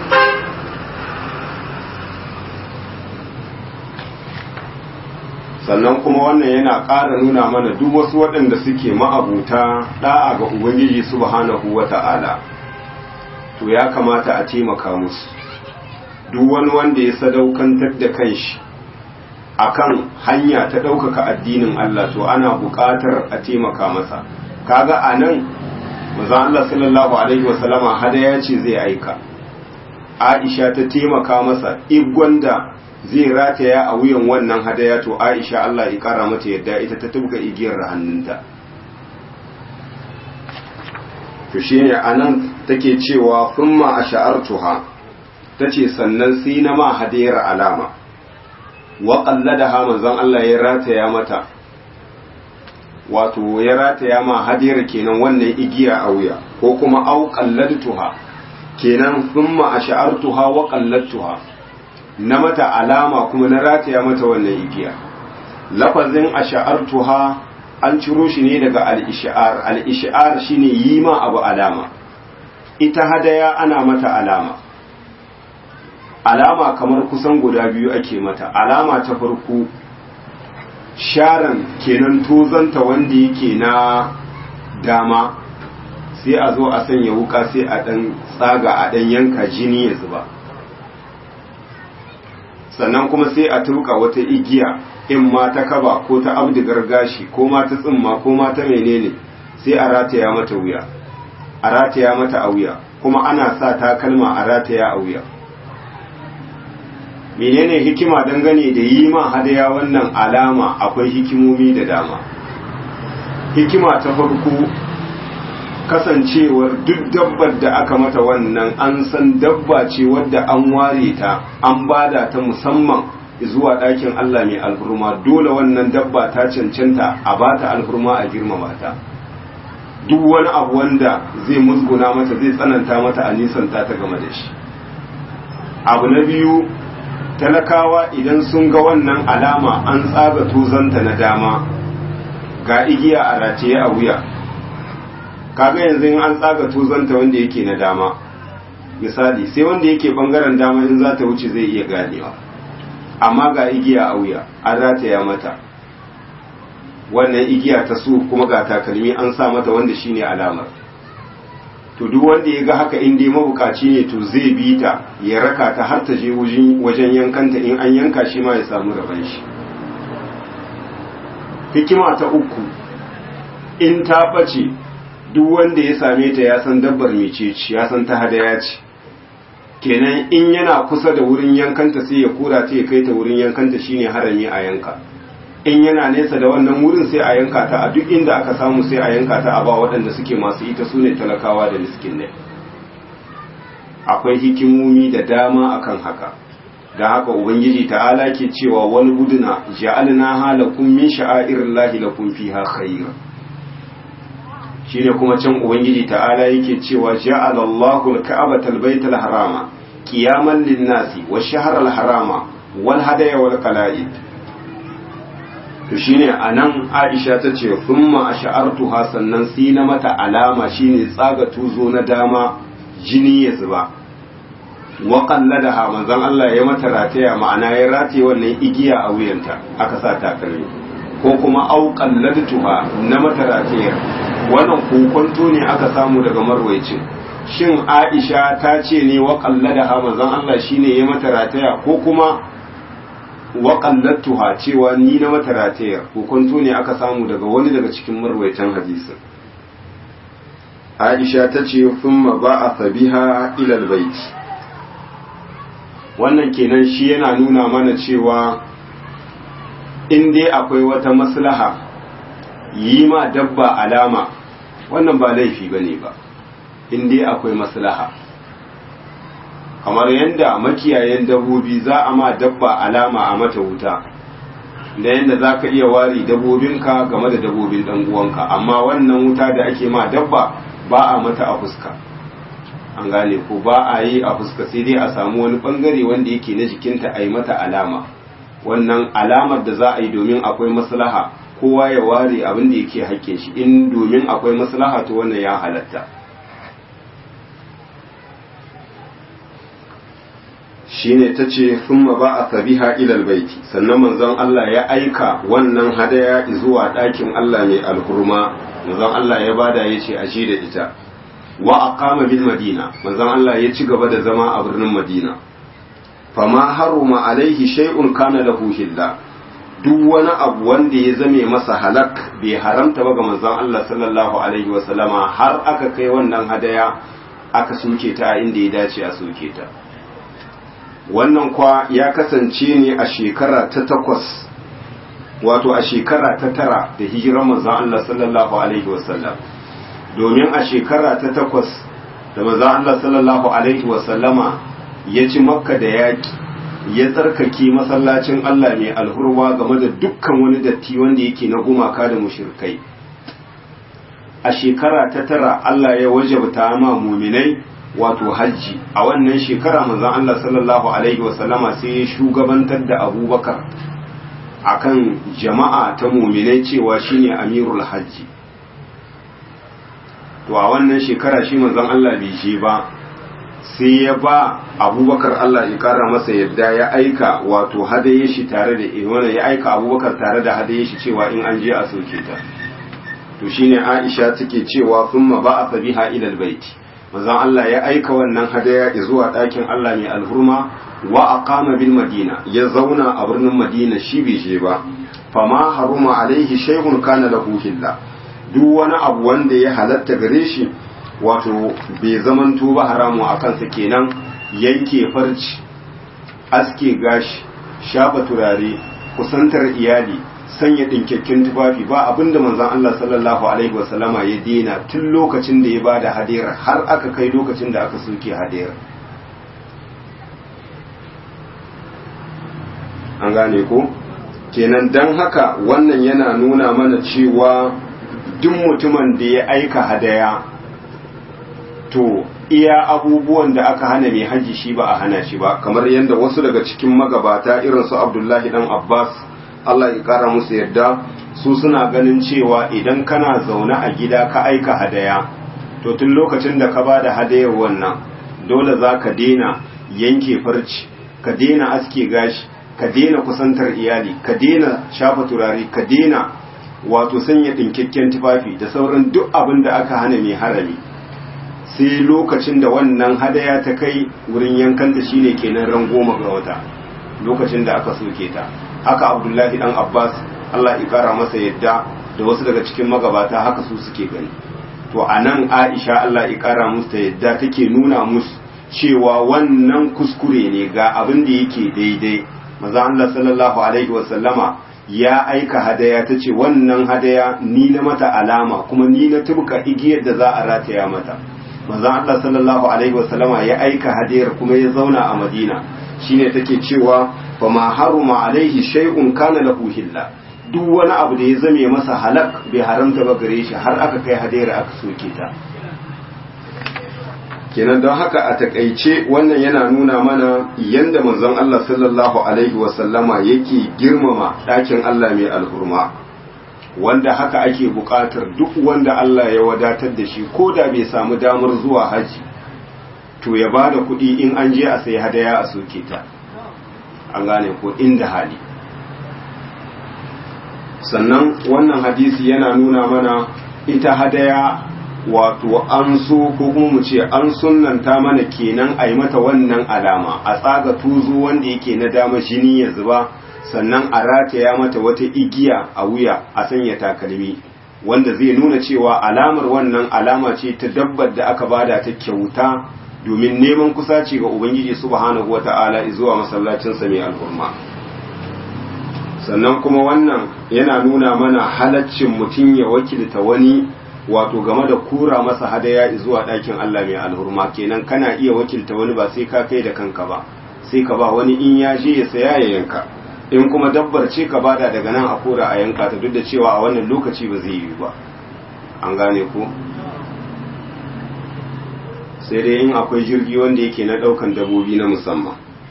sannan kuma wannan yana ƙara nuna mana duk wasu waɗanda suke ma'abuta ɗa'a ga ubangiji subhanahu wa ta'ala to ya kamata a taimaka musu duk wani wanda ya sadaukantar da kanshi akan hanya ta ɗaukaka addinin Allah to ana buƙatar a taimaka masa kaga a nan mazan Allah sallallahu alaihi wasallama hadaya ce zai aika Aisha ta taimaka masa igwan da zai rataya a wuyan wannan hadaya to Aisha Allah ya kara mata yadda ita ta tubga igiyar hannunta to shine anan take cewa thumma ash'artuha tace sannan sai na ma hadayar alama wa qalladaha manzon Allah ya rataya mata wato ya rataya ma hadayar kenan wannan igiya a wuya ko kuma au qalladtuha kenan thumma ash'artuha wa qalladtuha na mata alama kuma na rataya mata wannan igiya lafazin ash'artuha an ciro shi ne daga al-ish'ar al-ish'ar shine yi ma abu alama ita hadaya ana mata alama alama kamar kusan guda biyu ake mata alama ta farko sharan kenan tozanta wanda yake na dama sai a zo a sanya wuka sai a dan tsaga a dan yanka jini ya zuba sannan kuma sai a turka wata igiya in ma ta kaba ko ta abdigar gashi ko ma ta tsimma ko ma ta menene sai a rataya mata wuya a rataya mata a wuya kuma ana sa takalma a rataya a wuya menene hikima dangane da yi ma hadaya wannan alama akwai hikimomi da dama hikima ta farko kasancewar duk dabbar da aka mata wannan an san dabba ce wadda an ware ta an bada ta musamman zuwa ɗakin Allah mai alhurma dole wannan dabba ta cancanta a bata alhurma a girmama ta duk wani abu wanda zai musguna mata zai tsananta mata a nisanta ta game da shi abu na biyu talakawa idan sun ga wannan alama an tsaga tuzanta na dama ga igiya a rataye a wuya kaga yanzu in an tsaga tuzanta wanda yake na dama misali sai wanda yake bangaren dama in za ta wuce zai iya ganewa amma ga igiya a wuya an rataya mata wannan igiya ta su kuma ga takalmi an sa mata wanda shine alamar to duk wanda ya ga haka in dai mabukaci ne to zai bi ta ya raka ta har ta je wajen yankanta in an yanka shi ma ya samu rabon shi hikima ta uku in ta bace duk wanda ya same ta ya san dabbar mecece ya san ta hadaya ce kenan in yana kusa da wurin yankanta sai ya kura ta ya kai ta wurin yankanta shine harami a yanka in yana nesa da wannan wurin sai a yanka ta a duk inda aka samu sai a yanka ta a ba waɗanda suke masu ita su ne talakawa da miskin ne akwai hikimomi da dama akan haka da haka ubangiji ta'ala ke cewa wani guduna ja'alna halakum min sha'airillahi lakum fiha khair shine kuma can ubangiji ta'ala yake cewa ja'ala Allahu al-ka'bata al-baytal harama qiyaman lin-nasi wash-shahra al-harama wal hadaya wal qala'id to shine anan Aisha ta ce thumma ash'artuha sannan sai na mata alama shine tsaga tuzo na dama jini ya zuba wa qalladaha manzon Allah ya mata rataya ma'ana ya rataye wannan igiya a wuyanta aka sa takalmi ko kuma au qalladtuha na mata ratayar wannan kokonto ne aka samu daga marwaicin shin Aisha ta ce ne wa qalladaha manzon Allah shine ya mata rataya ko kuma wa qalladtuha cewa ni na mata ratayar kokonto ne aka samu daga wani daga cikin marwaitan hadisin Aisha ta ce thumma ba'atha biha ila albayt wannan kenan shi yana nuna mana cewa in dai akwai wata maslaha yi ma dabba alama wannan ba laifi bane ba in dai akwai maslaha kamar yadda makiyayen dabbobi za a ma dabba alama a mata wuta da yadda za ka iya wari dabbobinka game da dabbobin ɗan uwanka amma wannan wuta da ake ma dabba ba a mata a fuska an gane ko ba a yi a fuska sai dai a samu wani bangare wanda yake na jikinta a yi mata alama wannan alamar da za a yi domin akwai maslaha kowa ya ware abin da yake haƙƙin shi in domin akwai maslaha to wannan ya halatta shine ta ce thumma ba a sabiha ilal baiti sannan manzon Allah ya aika wannan hadaya zuwa ɗakin Allah mai alhurma manzon Allah ya bada ya ce aje da ita wa aqama bil madina manzon Allah ya ci gaba da zama a birnin Madina fama haruma alaihi shay'un kana lahu hilla duk wani abu wanda ya zame masa halak bai haramta ba ga manzon Allah sallallahu alaihi wa sallama har aka kai wannan hadaya aka soke ta inda ya dace a soke ta wannan kwa ya kasance ne a shekara ta takwas wato a shekara ta tara da hijirar manzon Allah sallallahu alaihi wasallam domin a shekara ta takwas da manzon Allah sallallahu alaihi wasallama ya ci makka da yaƙi ya tsarkake masallacin Allah mai alhurwa game da dukkan wani datti wanda yake na gumaka da mushrikai a shekara ta tara Allah ya wajabta ma muminai wato hajji a wannan shekara manzon Allah sallallahu alaihi wasallama sai ya shugabantar da abubakar akan jama'a ta muminai cewa shine amirul hajji to a wannan shekara shi manzon Allah bai je ba sai ya ba abubakar Allah ya kara masa yadda ya aika wato hadaye shi tare da wannan ya aika abubakar tare da hadaye shi cewa in an je a soke ta to shine Aisha take cewa thumma ba'atha biha ila albayti manzon Allah ya aika wannan hadaya zuwa ɗakin Allah mai alhurma wa aqama bil madina ya zauna a birnin madina shi bai je ba fama haruma alaihi shay'un kana lahu hilla duk wani abu wanda ya halatta gare shi wato bai zamanto ba haramu a kansa kenan yanke farci aske gashi shafa turare kusantar iyali sanya ɗinkakken tufafi ba abinda manzon Allah sallallahu alaihi wasallama ya dena tun lokacin da ya bada hadiyar har aka kai lokacin da aka soke hadiyar an gane ko kenan dan haka wannan yana nuna mana cewa duk mutumin da ya aika hadaya to iya abubuwan da aka hana mai haji shi ba a hana shi ba kamar yadda wasu daga cikin magabata irin su abdullahi dan abbas Allah ya kara musu yadda su suna ganin cewa idan kana zaune a gida ka aika hadaya to tun lokacin da ka bada hadayar wannan dole za ka daina yanke farci ka daina aske gashi ka daina kusantar iyali ka daina shafa turare ka daina wato sanya ɗinkakken tufafi da sauran duk abin da aka hana mai harami sai lokacin da wannan hadaya ta kai wurin yankanta shine kenan ran goma ga wata lokacin da aka soke ta haka abdullahi dan abbas allah ya kara masa yadda da wasu daga cikin magabata haka su suke gani to a nan aisha allah ya kara musu ta yadda take nuna musu cewa wannan kuskure ne ga abin da yake daidai maza allah sallallahu alaihi wasallama ya aika hadaya ta ce wannan hadaya ni na mata alama kuma ni na tubka igiyar da za a rataya mata maza allah sallallahu alaihi wasallama ya aika hadayar kuma ya zauna a madina shine take cewa fa ma haruma alaihi shay'un kana lahu hilla duk wani abu da ya zame masa halak bai haramta ba gare shi har aka kai hadayar aka soke ta kenan don haka a takaice wannan yana nuna mana yanda manzon Allah sallallahu alaihi wasallama yake girmama ɗakin Allah mai alhurma wanda haka ake buƙatar duk wanda Allah ya wadatar da shi ko da bai samu damar zuwa haji to ya ba da kuɗi in an je a sai hadaya a soke ta an gane ko inda hali sannan wannan hadisi yana nuna mana ita hadaya wato an so ko kuma mu ce an sunnanta mana kenan a yi mata wannan alama a tsaga tuzo wanda yake na dama jini ya zuba sannan a rataya mata wata igiya a wuya a sanya takalmi wanda zai nuna cewa alamar wannan alama ce ta dabbar da aka bada ta kyauta domin neman kusaci ga ubangiji subhanahu wata'ala zuwa masallacinsa mai alhurma sannan kuma wannan yana nuna mana halaccin mutum ya wakilta wani wato game da kura masa hadaya zuwa ɗakin Allah mai alhurma kenan kana iya wakilta wani ba sai ka kai da kanka ba sai ka ba wani in ya je ya saya ya yanka in kuma dabbar ce ka bada daga nan a kora a yanka ta duk da cewa a wannan lokaci ba zai yi ba an gane ko sai dai in akwai jirgi wanda yake na ɗaukan dabobi na musamman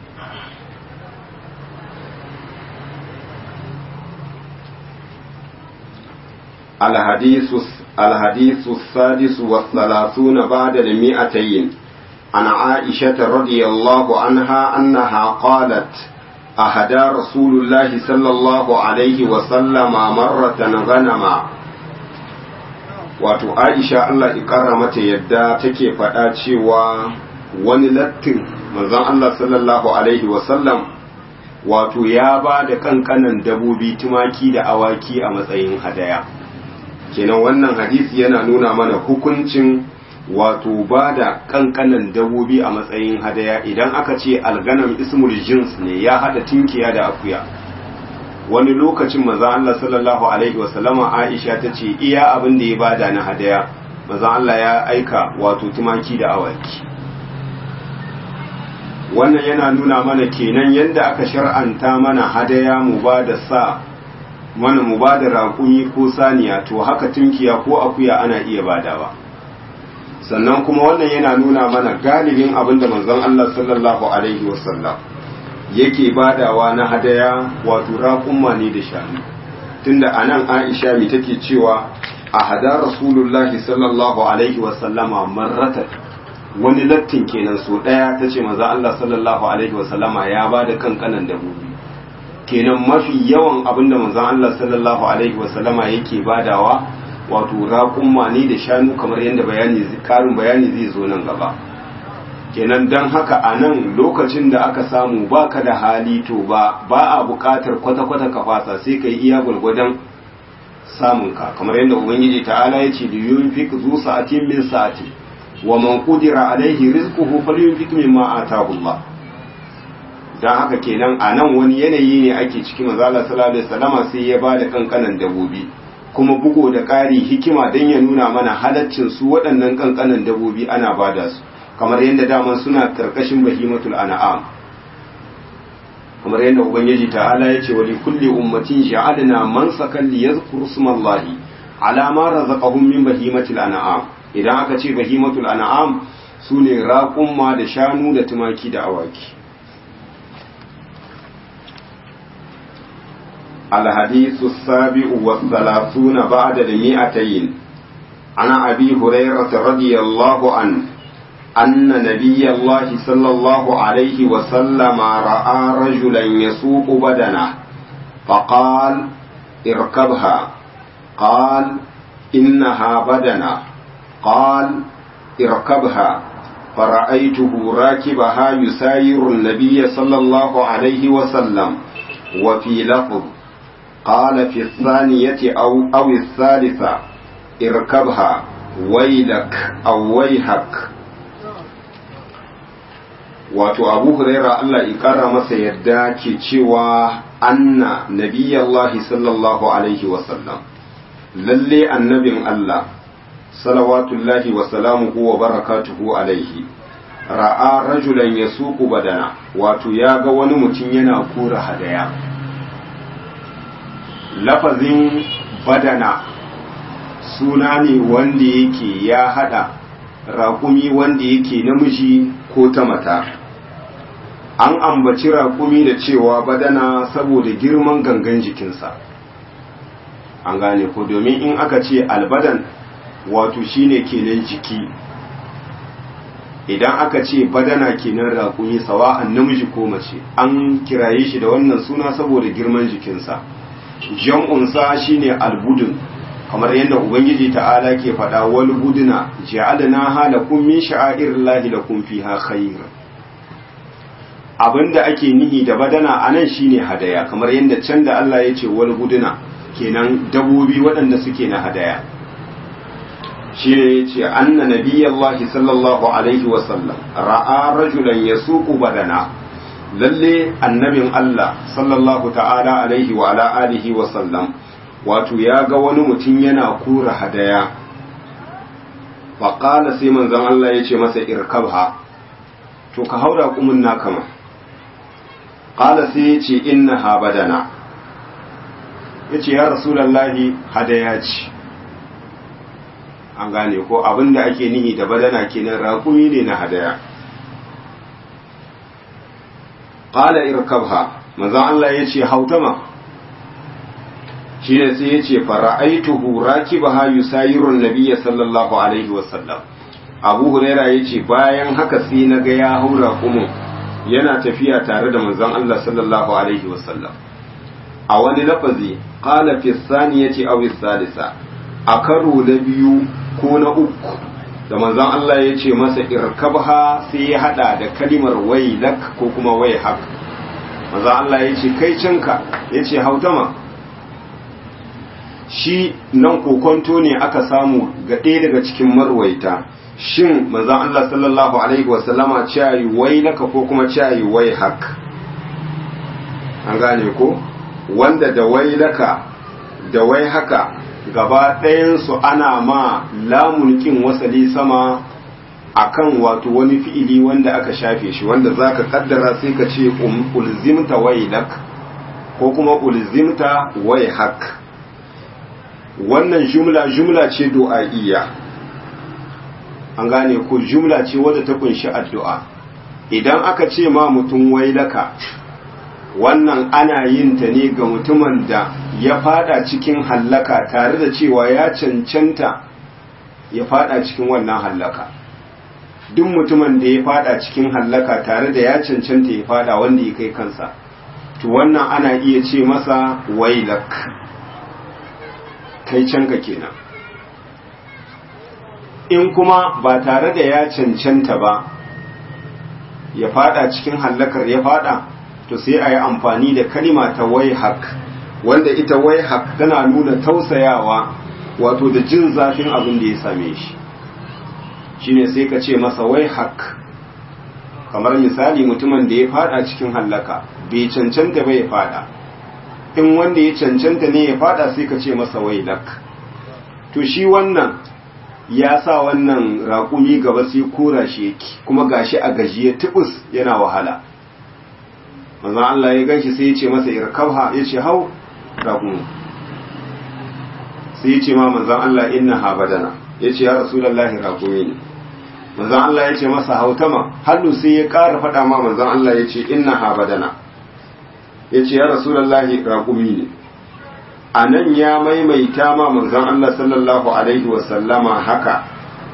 الحديث الحديث السادس والثلاثون بعد المئتين عن عائشة رضي الله عنها أنها قالت أهدى رسول الله صلى الله عليه وسلم مرة غنما wato aisha Allah ikara mata yadda take faɗa cewa wani lattin manzon Allah sallallahu alaihi wasallam wato ya ba da kankanan dabobi tumaki da awaki a matsayin hadaya kenan wannan hadisi yana nuna mana hukuncin wato ba da kankanan dabobi a matsayin hadaya idan aka ce alganam ismul jins ne ya hada tinkiya da akuya wani lokacin maza Allah sallallahu alaihi wasallama Aisha ta ce iya abin da ya bada na hadaya maza Allah ya aika wato tumaki da awaki wannan yana nuna mana kenan yadda aka shar'anta mana hadaya mu ba da sa mana mu ba da raƙumi ko saniya to haka tunkiya ko akuya ana iya badawa sannan kuma wannan yana nuna mana galibin abin da manzon Allah sallallahu alaihi wasallam yake badawa na hadaya wato raƙumma ne da shanu tunda anan Aisha mi take cewa a hada Rasulullahi sallallahu alaihi wasallama marratan wani lattin kenan so daya tace manzon Allah sallallahu alaihi wasallama ya bada kankanan dabobi kenan mafi yawan abin da manzon Allah sallallahu alaihi wasallama yake badawa wato raƙumma ne da shanu kamar yadda bayani karin bayani zai zo nan gaba kenan don haka a nan lokacin da aka samu baka da hali to ba ba a buƙatar kwata-kwata ka fasa sai ka yi iya gwargwadon samun ka kamar yadda ubangiji ta'ala ya ce da yunfik zu sa'atin min sa'ati wa man qudira alaihi rizquhu falyunfik mimma ataahu Allah don haka kenan a nan wani yanayi ne ake ciki mazala sallallahu alaihi wasallama sai ya ba da kankanan dabobi kuma bugo da ƙari hikima don ya nuna mana halaccin su waɗannan kankanan dabobi ana bada su kamar yadda daman suna karkashin bahimatul an'am kamar yadda ubangiji ta'ala ya ce wa kulli ummatin ja'alna man sakan li yadhkuru smallahi ala ma razaqahum min bahimatil an'am idan aka ce bahimatul an'am sune raƙumma da shanu da tumaki da awaki الحديث السابع والثلاثون بعد المئتين عن أبي هريرة رضي الله عنه أن نبي الله صلى الله عليه وسلم رأى رجلا يسوق بدنه فقال اركبها قال إنها بدنة قال اركبها فرأيته راكبها يساير النبي صلى الله عليه وسلم وفي لفظ قال في الثانية أو, أو الثالثة اركبها ويلك أو ويهك wato abu huraira Allah ya kara masa yadda ke cewa anna nabiyallahi sallallahu alaihi wasallam lalle annabin Allah salawatullahi wa salamuhu wa barakatuhu alaihi ra'a rajulan yasuqu badana wato ya ga wani mutum yana kura hadaya lafazin badana suna ne wanda yake ya hada raƙumi wanda yake namiji ko ta mata an ambaci raƙumi da cewa badana saboda girman gangan jikinsa an gane ko domin in aka ce albadan wato shine kenan jiki idan aka ce badana kenan raƙumi sawa'an namiji ko mace an kiraye shi da wannan suna saboda girman jikinsa jam'unsa shine albudun kamar yadda ubangiji ta'ala ke faɗa wal buduna ja'alna halakum min sha'airillahi lakum fiha khair abinda ake nihi da badana anan shine hadaya kamar yadda can da Allah ya ce wal buduna kenan dabobi waɗanda suke na hadaya shi ne ya ce anna nabiyallahi sallallahu alaihi wasallam ra'a rajulan yasuqu badana lalle annabin Allah sallallahu ta'ala alaihi wa ala alihi wa sallam wato ya ga wani mutum yana kura hadaya faƙala sai manzon Allah ya ce masa irkabha to ka haura kumin na kama ƙala sai ya ce inna ha badana ya ce ya rasulallahi hadaya ce an gane ko abinda ake nihi da badana kenan raƙumi ne na hadaya qala irkabha manzon Allah yace hautama shine sai yace fara'aituhu rakibaha yusayiru an-nabiy sallallahu alaihi wasallam Abu Huraira yace bayan haka sai naga ya haura kuma yana tafiya tare da manzon Allah sallallahu alaihi wasallam a wani lafazi qala fi saniyati aw salisa a karo na biyu ko na uku da manzon Allah ya ce masa irkabha sai ya hada da kalimar wailak ko kuma waihak manzon Allah ya ce kai cinka ya ce hautama shi nan kokonto ne aka samu ga ɗaya daga cikin marwaita shin manzon Allah sallallahu alaihi wasallama cewa wailaka ko kuma cewa waihak an gane ko wanda da wailaka da waihaka gaba ɗayansu ana ma lamun ƙin wasali sama akan wato wani fi'ili wanda aka shafe shi wanda za ka kaddara sai ka ce ulzimta wailak ko kuma ulzimta waihak wannan jumla jumla ce du'a'iyya an gane ko jumla ce wadda ta kunshi addu'a idan aka ce ma mutum wailaka wannan ana yin ta ne ga mutumin da ya fada cikin hallaka tare da cewa ya cancanta ya fada cikin wannan hallaka duk mutumin da ya fada cikin hallaka tare da ya cancanta ya fada wanda ya kai kansa to wannan ana iya ce masa wailak kai canka kenan in kuma ba tare da ya cancanta ba ya fada cikin hallakar ya fada to sai a yi amfani da kalima ta waihak wanda ita waihak tana nuna tausayawa wato da jin zafin abin da ya same shi shine sai ka ce masa waihak kamar misali mutumin da ya fada cikin hallaka bai cancanta ba ya fada in wanda ya cancanta ne ya fada sai ka ce masa wailak to shi wannan ya sa wannan raƙumi gaba sai kora shi yake kuma gashi a gajiye tubus yana wahala manzon Allah ya ganshi sai ya ce masa irkabha ya ce hau raƙumi sai ya ce ma manzon Allah inna ha badana ya ce ya rasulullahi raƙumi ne manzon Allah ya ce masa hautama hallu sai ya ƙara faɗa ma manzon Allah ya ce inna ha badana ya ce ya rasulullahi raƙumi ne a nan ya maimaita ma manzon Allah sallallahu alaihi wasallama haka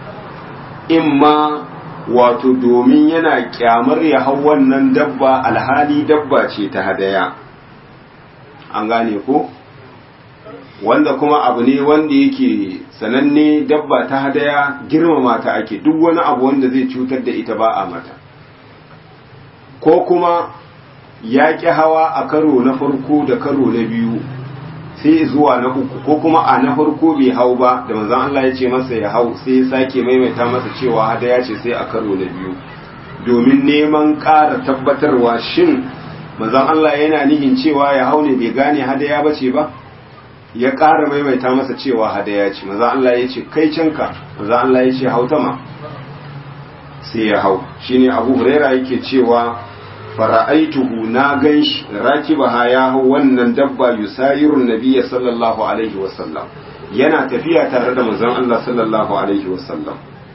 imma wato domin yana kyamar ya hau wannan dabba alhali dabba ce ta hadaya an gane ko wanda kuma abu ne wanda yake sananne dabba ta hadaya girmama ta ake duk wani abu wanda zai cutar da ita ba a mata ko kuma ya ƙi hawa a karo na farko da karo na biyu sai zuwa na uku ko kuma a na farko bai hau ba da manzon Allah ya ce masa ya hau sai ya sake maimaita masa cewa hadaya ce sai a karo na biyu domin neman ƙara tabbatarwa shin manzon Allah yana nihin cewa ya hau ne bai gane hadaya ba ce ba ya ƙara maimaita masa cewa hadaya ce manzon Allah ya ce kai canka manzon Allah ya ce hautama sai ya hau shine Abu Huraira yake cewa fara'aituhu na ganshi rakibaha ya hau wannan dabba yusayirun nabiyya sallallahu alaihi wasallam yana tafiya tare da manzon Allah sallallahu alaihi wasallam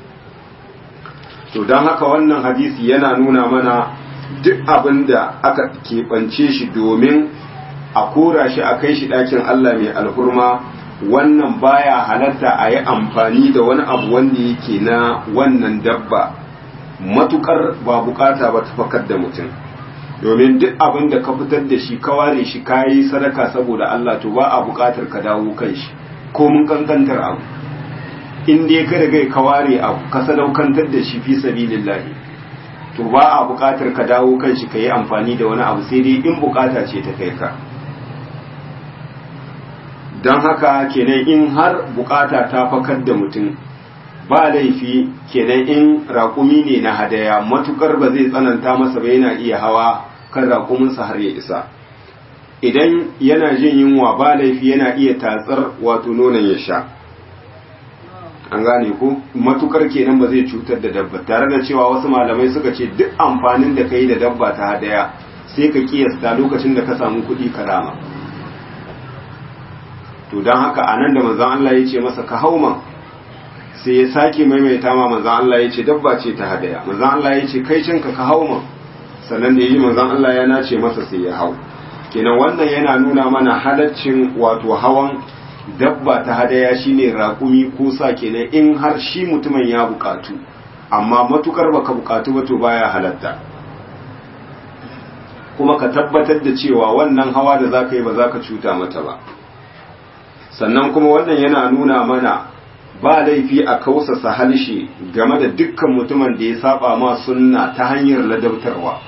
to don haka wannan hadisi yana nuna mana duk abin da aka keɓance shi domin a kora shi a kai shi ɗakin Allah mai alhurma wannan baya halatta a yi amfani da wani abu wanda yake na wannan dabba matukar ba bukata ba ta fakar da mutum domin duk abin da ka fitar da shi ka ware shi ka yi sadaka saboda Allah to ba a bukatar ka dawo kan shi ko mun kankantar abu in dai ka riga ka ware abu ka sadaukantar da shi fi sabilillahi to ba a bukatar ka dawo kan shi ka yi amfani da wani abu sai dai in bukata ce ta kai ka don haka kenan in har bukata ta fakar da mutum ba laifi kenan in raƙumi ne na hadaya matukar ba zai tsananta masa ba yana iya hawa kan raƙuminsa har ya isa idan yana jin yunwa ba laifi yana iya tatsar wato nonon ya sha an gane ko matukar kenan ba zai cutar da dabba tare da cewa wasu malamai suka ce duk amfanin da ka yi da dabba ta hadaya sai ka kiyasta lokacin da ka samu kuɗi karama to don haka a nan da manzan Allah ya ce masa ka hauma sai ya sake maimaita ma manzan Allah ya ce dabba ce ta hadaya manzan Allah ya ce kai cinka ka hauma sannan da ya ji manzan Allah ya nace masa sai ya hau kenan wannan yana nuna mana halaccin wato hawan dabba ta hadaya shine raƙumi ko sa kenan in har shi mutumin ya bukatu amma matukar baka bukatu ba to baya halatta kuma ka tabbatar da cewa wannan hawa da zaka yi ba za ka cuta mata ba sannan kuma wannan yana nuna mana ba laifi a kausasa halshe game da dukkan mutumin da ya saba ma sunna ta hanyar ladabtarwa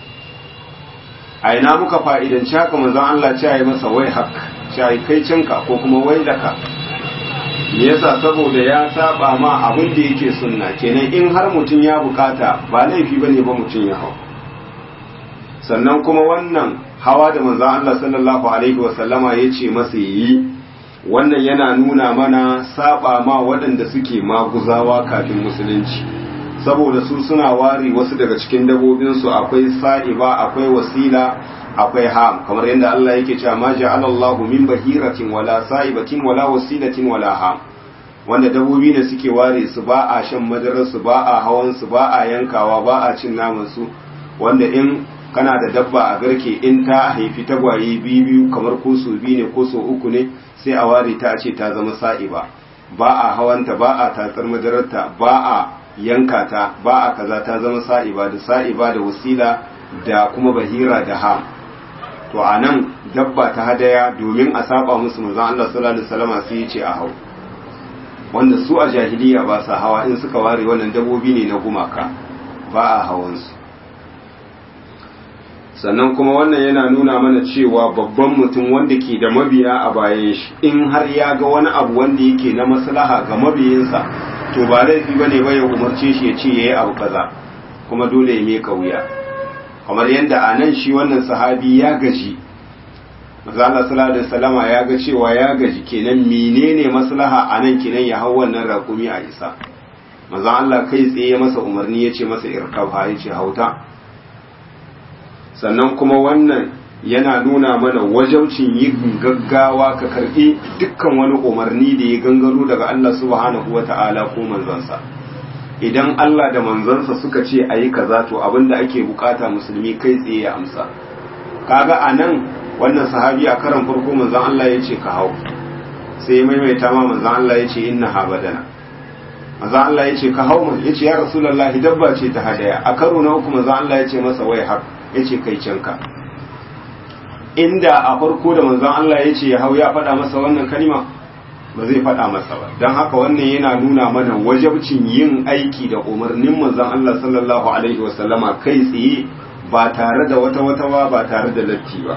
a ina muka fa'idanci haka manzon Allah ce yi masa wai hak ce kai cinka ko kuma wai daka me yasa saboda ya saba ma abin da yake sunna kenan in har mutum ya bukata ba laifi bane ba mutum ya hau sannan kuma wannan hawa da manzon Allah sallallahu alaihi wasallama ya ce masa yi wannan yana nuna mana saba ma waɗanda suke maguzawa kafin musulunci saboda su suna ware wasu daga cikin dabobinsu akwai sa'iba akwai wasila akwai ham kamar yadda Allah yake cewa ma ja'ala Allahu min bahiratin wala sa'ibatin wala wasilatin wala ham wanda dabobi ne suke ware su ba a shan madarar su ba a hawan su ba a yankawa ba a cin naman su wanda in kana da dabba a garke in ta haifi tagwaye biyu biyu kamar ko so biyu ne ko so uku ne sai a ware ta ce ta zama sa'iba ba a hawanta ba a tatsar madararta ba a yanka ta ba a kaza ta zama sa'iba da sa'iba da wasila da kuma bahira da ham to a nan dabba ta hadaya domin a saba musu manzon Allah sallallahu alaihi wasallam sai ya ce a hau wanda su a jahiliya ba sa hawa in suka ware wannan dabobi ne na gumaka ba a hawansu sannan kuma wannan yana nuna mana cewa babban mutum wanda ke da mabiya a bayan shi in har ya ga wani abu wanda yake na maslaha ga mabiyinsa to ba laifi ba ne ba ya umarce shi ya ce ya yi abu kaza kuma dole ya meka wuya kamar yadda a nan shi wannan sahabi ya gaji mazala sallallahu salama ya ga cewa ya gaji kenan menene maslaha a nan kenan ya hau wannan rakumi a isa maza Allah kai tsaye masa umarni ya ce masa irkabha ya ce hauta sannan kuma wannan yana nuna mana wajaucin yin gaggawa ka karbi dukkan wani umarni da ya gangaro daga Allah subhanahu wa ta'ala ko manzansa idan Allah da manzansa suka ce a yi kaza to abinda ake bukata musulmi kai tsaye ya amsa kaga a nan wannan sahabi a karan farko manzan Allah ya ce ka hau sai maimaita ma manzan Allah ya ce inna ha badana manzan Allah ya ce ka hau man ya ce ya rasulullahi dabba ce ta hadaya a karo na uku manzan Allah ya ce masa wai haka ya ce kai canka inda a farko da manzon Allah ya ce ya hau ya faɗa masa wannan kalima ba zai faɗa masa ba don haka wannan yana nuna mana wajabcin yin aiki da umarnin manzon Allah sallallahu alaihi wasallama kai tsaye ba tare da wata wata ba ba tare da latti ba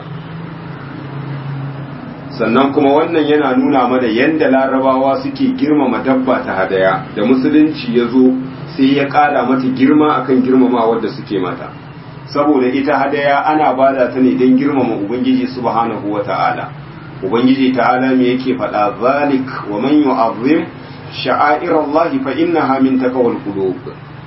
sannan kuma wannan yana nuna mana yadda larabawa suke girmama dabba ta hadaya da musulunci ya zo sai ya ƙara mata girma akan girmama wadda suke mata saboda ita hadaya ana bada ta ne don girmama ubangiji subhanahu wa ta'ala ubangiji ta'ala me yake faɗa zalik wa man yu'azzim sha'air Allah fa innaha min taqwal qulub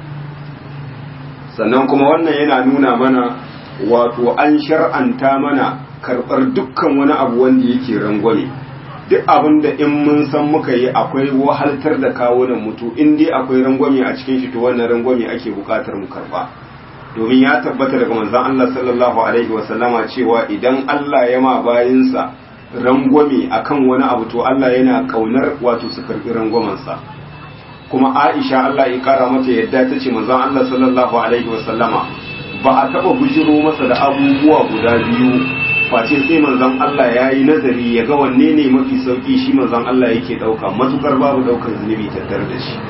sannan kuma wannan yana nuna mana wato an shar'anta mana karɓar dukkan wani abu wanda yake rangwame duk abin da in mun san muka yi akwai wahaltar da kawunan mutu in dai akwai rangwame a cikin shi to wannan rangwame ake buƙatar mu karɓa domin ya tabbata daga manzon Allah sallallahu alaihi wasallama cewa idan Allah ya ma bayinsa rangwame akan wani abu to Allah yana kaunar wato su karbi rangwamansa kuma Aisha Allah ya kara mata yadda ta ce manzon Allah sallallahu alaihi wasallama ba a taba bujiro masa da abubuwa guda biyu face sai manzon Allah ya yi nazari ya ga wanne ne mafi sauki shi manzon Allah yake dauka matukar babu daukar zunubi tattare da shi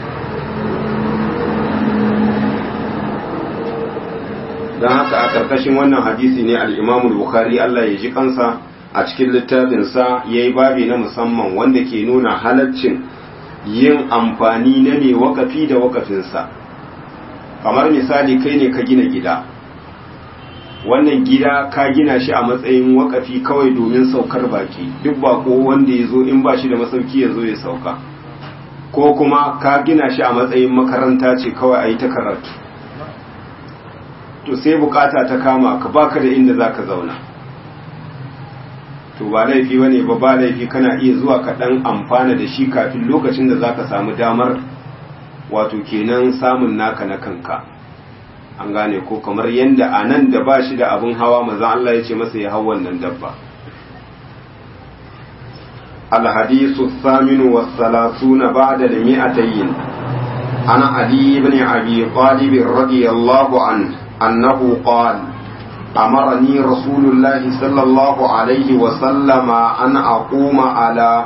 don haka a karkashin wannan hadisi ne al-Imam Bukhari Allah ya ji kansa a cikin littafinsa ya yi babi na musamman wanda ke nuna halaccin yin amfani na mai wakafi da wakafinsa kamar misali kai ne ka gina gida wannan gida ka gina shi a matsayin wakafi kawai domin saukar baki duk bako wanda ya zo in ba shi da masauki ya zo ya sauka ko kuma ka gina shi a matsayin makaranta ce kawai a yi ta karatu to sai bukata ta kama ka baka da inda za ka zauna to ba laifi bane ba ba laifi kana iya zuwa ka dan amfana da shi kafin lokacin da zaka samu damar wato kenan samun naka na kanka an gane ko kamar yanda a nan da ba shi da abin hawa maza Allah ya ce masa ya hau wannan dabba الحديث الثامن والثلاثون بعد المئتين عن علي بن أبي طالب رضي الله عنه أنه قال أمرني رسول الله صلى الله عليه وسلم أن أقوم على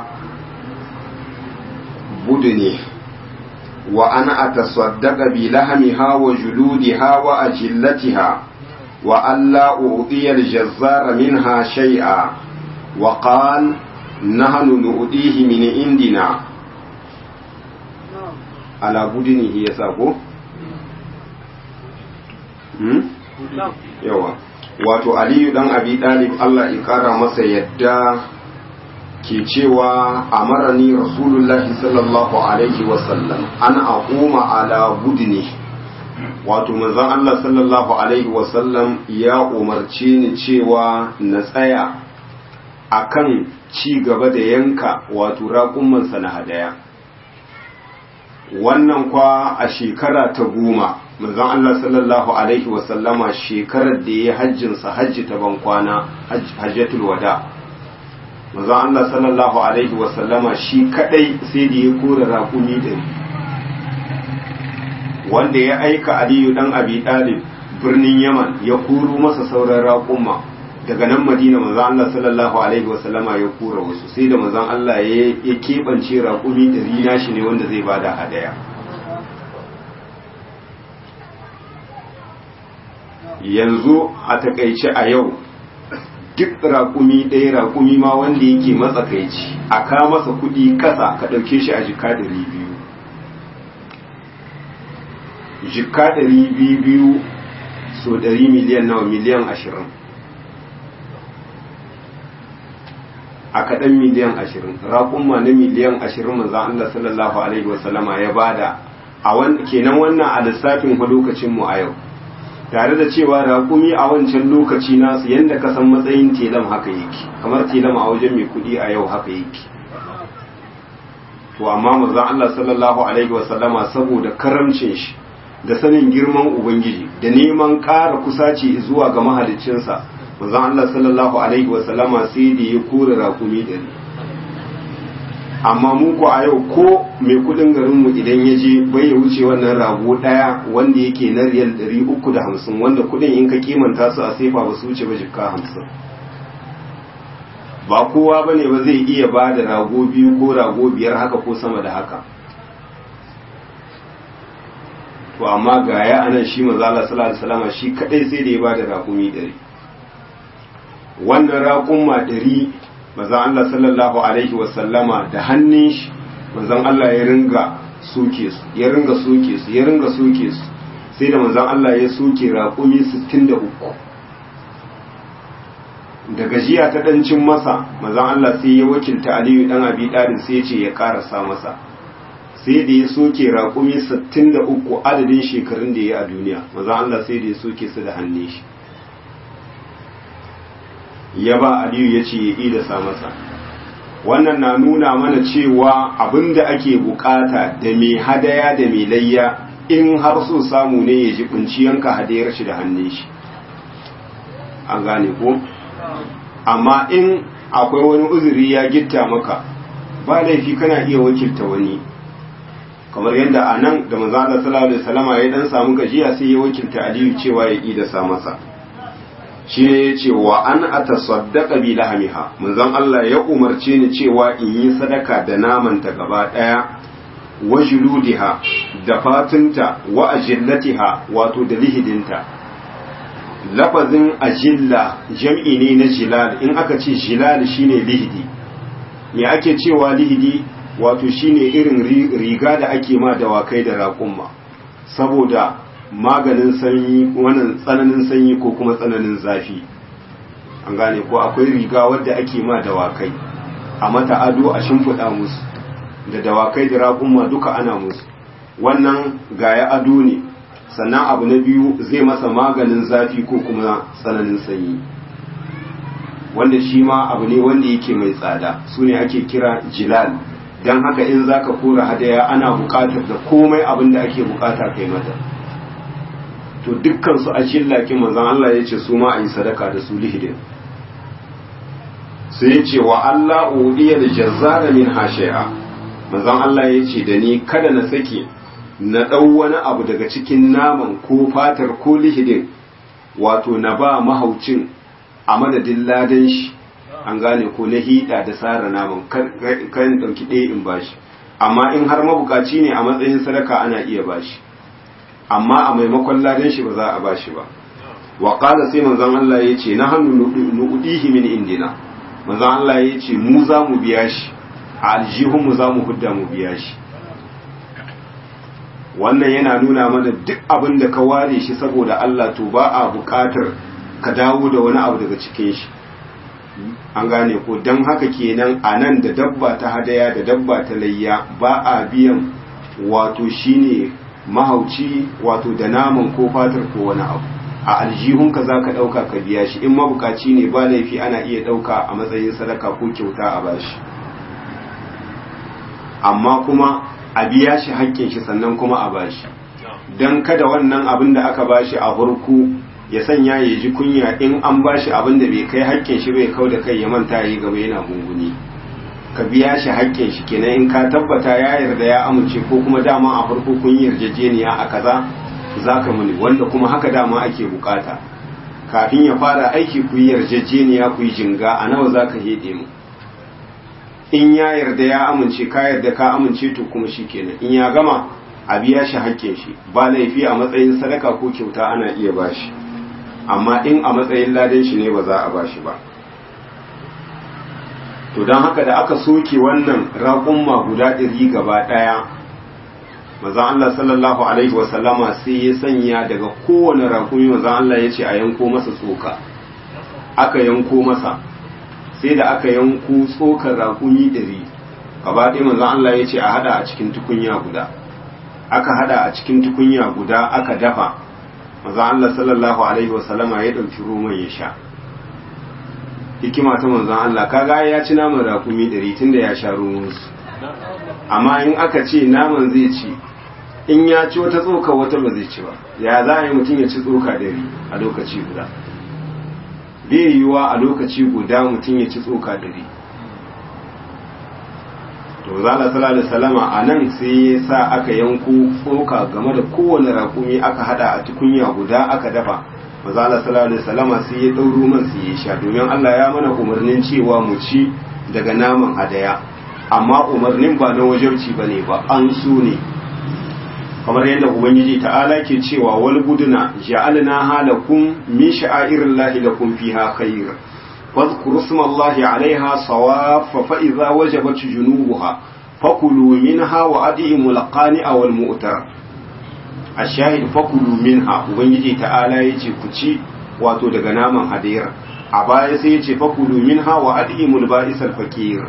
بدنه وأن أتصدق بلحمها وجلودها وأجلتها وألا أعطي الجزار منها شيئا وقال نحن نؤديه من عندنا على بدنه يساقو yawa wato aliyu dan abi dalib Allah ya kara masa yadda ke cewa amarani rasulullahi sallallahu alaihi wasallam an aquma ala budni wato manzon Allah sallallahu alaihi wasallam ya umarce ni cewa na tsaya akan ci gaba da yanka wato raƙummansa na hadaya wannan kwa a shekara ta goma manzon Allah sallallahu alaihi wasallama shekarar da ya hajjinsa hajji ta ban kwana hajjatul wada manzon Allah sallallahu alaihi wasallama shi kadai sai da ya kora raƙumi ɗari wanda ya aika Aliyu dan Abi Talib birnin Yaman ya koro masa sauran raƙuma daga nan Madina manzon Allah sallallahu alaihi wasallama ya kora wasu sai da manzon Allah ya keɓance raƙumi ɗari nashi ne wanda zai bada hadaya yanzu a takaice a yau duk raƙumi ɗaya raƙumi ma wanda yake matsakaici a ka masa kuɗi ƙasa ka ɗauke shi a jika ɗari biyu jika ɗari biyu biyu so ɗari miliyan nawa miliyan ashirin a kaɗan miliyan ashirin raƙumma na miliyan ashirin manzan Allah sallallahu alaihi wasallama ya bada a kenan wannan a lissafin lokacinmu a yau tare da cewa raƙumi a wancan lokaci nasu yadda ka san matsayin telam haka yake kamar telam a wajen mai kuɗi a yau haka yake to amma manzon Allah sallallahu alaihi wasallama saboda karamcin shi da sanin girman ubangiji da neman ƙara kusaci zuwa ga mahaliccinsa manzon Allah sallallahu alaihi wasallama sai da ya kore raƙumi ɗari amma mu ko a yau ko mai kudin garinmu idan ya je bai ya wuce wannan rago daya wanda yake na riyal 350 wanda kudin in ka kimanta su a sefa ba su wuce ba jikka 50 ba kowa ba ne ba zai iya ba da rago biyu ko rago biyar haka ko sama da haka to amma ga ya anan shi mazala sallallahu alaihi shi kadai sai da ya ba da raƙumi 100 wannan raƙumma 100 manzon Allah sallallahu alaihi wasallama da hannun shi manzon Allah ya ringa soke su ya ringa soke su ya ringa soke su sai da manzon Allah ya soke raƙumi 63 da gajiya ta dancin masa manzon Allah sai ya wakilta Aliyu dan Abi Talib sai ya ce ya karasa masa sai da ya soke raƙumi 63 adadin shekarun da ya yi a duniya manzon Allah sai da ya soke su da hannun shi ya ba aliyu ya ce ya idasa masa wannan na nuna mana cewa abinda ake bukata da mai hadaya da mai layya in har so samu ne ya ji yanka hadayar shi da hannun shi an gane ko amma in akwai wani uzuri ya gitta maka ba laifi kana iya wakilta wani kamar yadda a nan da manzo Allah sallallahu alaihi wasallama ya dan samu gajiya sai ya wakilta Aliyu cewa ya ida sa masa shi ne ya ce wa an atasaddaqa bi lahamiha manzon Allah ya umarce ni cewa in yi sadaka da naman ta gaba daya wa juludiha da fatunta wa ajillatiha wato da lihidinta lafazin ajilla jam'i ne na jilal in aka ce jilal shine lihidi me ake cewa lihidi wato shine irin riga da ake ma dawakai da raƙumma saboda maganin sanyi wannan tsananin sanyi ko kuma tsananin zafi an gane ko akwai riga wadda ake ma dawakai a mata ado a shimfiɗa musu da dawakai da raƙumma duka ana musu wannan gaya ado ne sannan abu na biyu zai masa maganin zafi ko kuma tsananin sanyi wanda shi ma abu ne wanda yake mai tsada su ne ake kira jilal don haka in za ka kora hadaya ana buƙatar da komai abin da ake buƙata kai mata to dukkan su a shillaki manzon Allah ya ce su ma a yi sadaka da su lihidin sai ya ce wa Allah udiya da jazzara min hashi'a manzon Allah ya ce da ni kada na sake na ɗau wani abu daga cikin naman ko fatar ko lihidin wato na ba mahaucin a madadin ladan shi an gane ko na hida da tsara naman kan ɗauki ɗaya in bashi amma in har mabukaci ne a matsayin sadaka ana iya bashi amma a maimakon ladan shi ba za a bashi ba wa qala sai manzon Allah ya ce na hannu nu'dihi min indina manzon Allah ya ce mu za mu biya shi a aljihun mu za mu hudda mu biya shi wannan yana nuna mana duk abin da ka ware shi saboda Allah to ba a buƙatar ka dawo da wani abu daga cikin shi an gane ko don haka kenan a nan da dabba ta hadaya da dabba ta layya ba a biyan wato shine mahauci wato da naman ko fatar ko wani abu a aljihunka za ka ɗauka ka biya shi in mabukaci ne ba laifi ana iya ɗauka a matsayin sadaka ko kyauta a bashi amma kuma a biya shi haƙƙin shi sannan kuma a bashi don kada wannan abin da aka bashi a farko ya sanya ya ji kunya in an bashi abin da bai kai haƙƙin shi bai kau da kai ya manta yi gaba yana gunguni ka biya shi haƙƙin shi kenan in ka tabbata ya yarda ya amince ko kuma dama a farko kun yi yarjejeniya a kaza za ka muni wanda kuma haka dama ake bukata kafin ya fara aiki ku yi yarjejeniya ku yi jinga a nawa za ka hede mu in ya yarda ya amince ka yarda ka amince to kuma shi kenan in ya gama a biya shi haƙƙin shi ba laifi a matsayin sadaka ko kyauta ana iya bashi amma in a matsayin ladan shi ne ba za a bashi ba to don haka da aka soke wannan raƙumma guda ɗari gaba ɗaya maza Allah sallallahu alaihi wasallama sai ya sanya daga kowane raƙumi maza Allah ya ce a yanko masa tsoka aka yanko masa sai da aka yanko tsokar raƙumi ɗari gaba ɗaya maza Allah ya ce a hada a cikin tukunya guda aka hada a cikin tukunya guda aka dafa maza Allah sallallahu alaihi wasallama ya ɗauki roman ya sha hikima ta manzon Allah kaga ya ci naman rakumi ɗari tun da ya sha ruwansu amma in aka ce naman zai ci in ya ci wata tsoka wata ba zai ci ba ya za a yi mutum ya ci tsoka ɗari a lokaci guda bai yiwuwa a lokaci guda mutum ya ci tsoka ɗari to zala sallallahu alaihi salama a nan sai ya sa aka yanko tsoka game da kowane rakumi aka hada a tukunya guda aka dafa mazala sallallahu alaihi wasallama sai ya dauro man sai ya sha domin Allah ya mana umarnin cewa mu ci daga naman hadaya amma umarnin ba na wajabci bane ba an so ne kamar yadda ubangiji ta'ala ke cewa wal buduna ja'alna halakum min sha'airillahi lakum fiha khair واذكروا اسم الله عليها صواف فإذا وجبت جنوبها فكلوا منها وأدئموا القانع والمؤتر ashahid fakulu minha ubangiji ta'ala yace ku ci wato daga naman hadira a baya sai yace fakulu minha wa adimul ba'isal fakir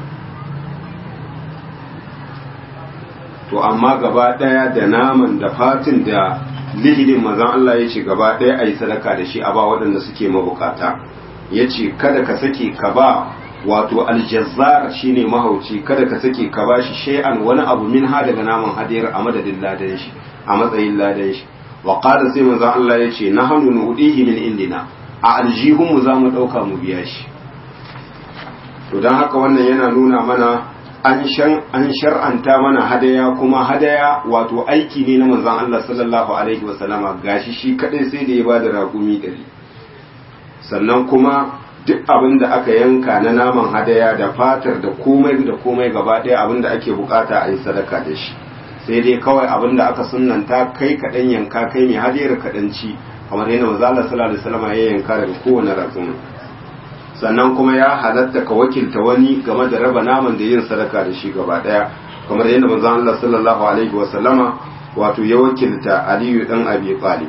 to amma gaba daya da naman da fatin da lihidin mazan Allah yace gaba daya ayi sadaka da shi a ba waɗanda suke mabukata yace kada ka sake ka ba wato aljazzar shine mahauci kada ka sake ka bashi shay'an wani abu minha daga naman hadira a madadin ladan shi a matsayin ladan shi wa qala sai manzon Allah yace nahnu nudihi min indina a aljihun mu zamu dauka mu biya shi to dan haka wannan yana nuna mana an shan an shar'anta mana hadaya kuma hadaya wato aiki ne na manzon Allah sallallahu alaihi wasallama gashi shi kadai sai da ya bada raƙumi ɗari sannan kuma duk abin da aka yanka na naman hadaya da fatar da komai da komai gaba ɗaya abin da ake bukata a yi sadaka da shi sai dai kawai abin da aka sunanta kai kaɗan yanka kai mai hadiyar kaɗan ci kamar yadda manzo Allah sallallahu alaihi wasallam ya yanka daga kowane raƙumi sannan kuma ya halatta ka wakilta wani game da raba naman da yin sadaka da shi gaba ɗaya kamar yadda manzo Allah sallallahu alaihi wasallama wato ya wakilta Aliyu dan Abi Talib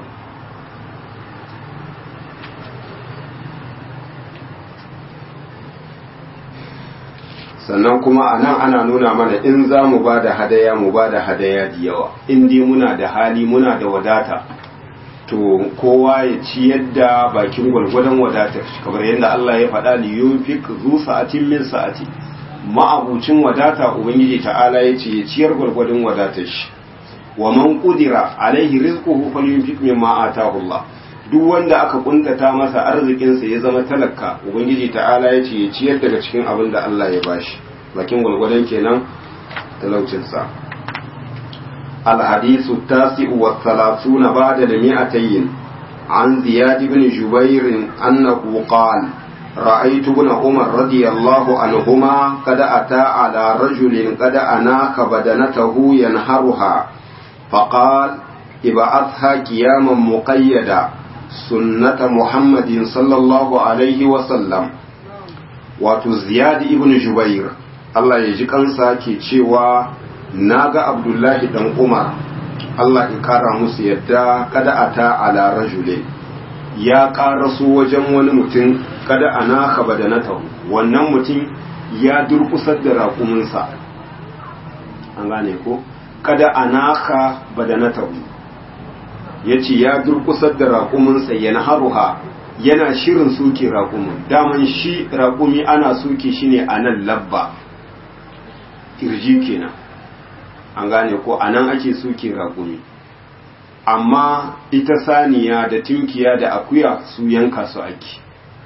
sannan kuma a nan ana nuna mana in za mu ba da hadaya mu ba da hadaya da yawa in dai muna da hali muna da wadata to kowa ya ci yadda bakin gwalgwadon wadatar shi kamar yadda Allah ya faɗa li yunfik zu sa'atin min sa'ati ma'abucin wadata ubangiji ta'ala ya ce ya ciyar gwalgwadon wadatar shi wa man qudira alaihi rizquhu falyunfik mimma ataahu Allah duk wanda aka kuntata masa arzikinsa ya zama talaka ubangiji ta'ala ya ce ya ciyar daga cikin abin da Allah ya bashi bakin gwalgwadon kenan talaucinsa الحديث التاسع والثلاثون بعد المئتين عن زياد بن جبير أنه قال رأيت ابن عمر رضي الله عنهما قد أتى على رجل قد أناك بدنته ينهرها فقال ابعثها قياما مقيدا سنة محمد صلى الله عليه وسلم wato ziyad ibn jubair Allah ya ji kansa ke cewa na ga abdullahi dan umar Allah ya kara musu yadda kada a ta ala rajule ya karaso wajen wani mutum kada a naka badanatahu wannan mutum ya durkusar da raƙuminsa an gane ko kada a naka badanatahu ya ce ya durkusar da raƙuminsa yana haruha yana shirin suke raƙumin daman shi raƙumi ana suke shi ne a nan labba kirji kenan an gane ko a nan ake suke raƙumi amma ita saniya da tunkiya da akuya su yanka su ake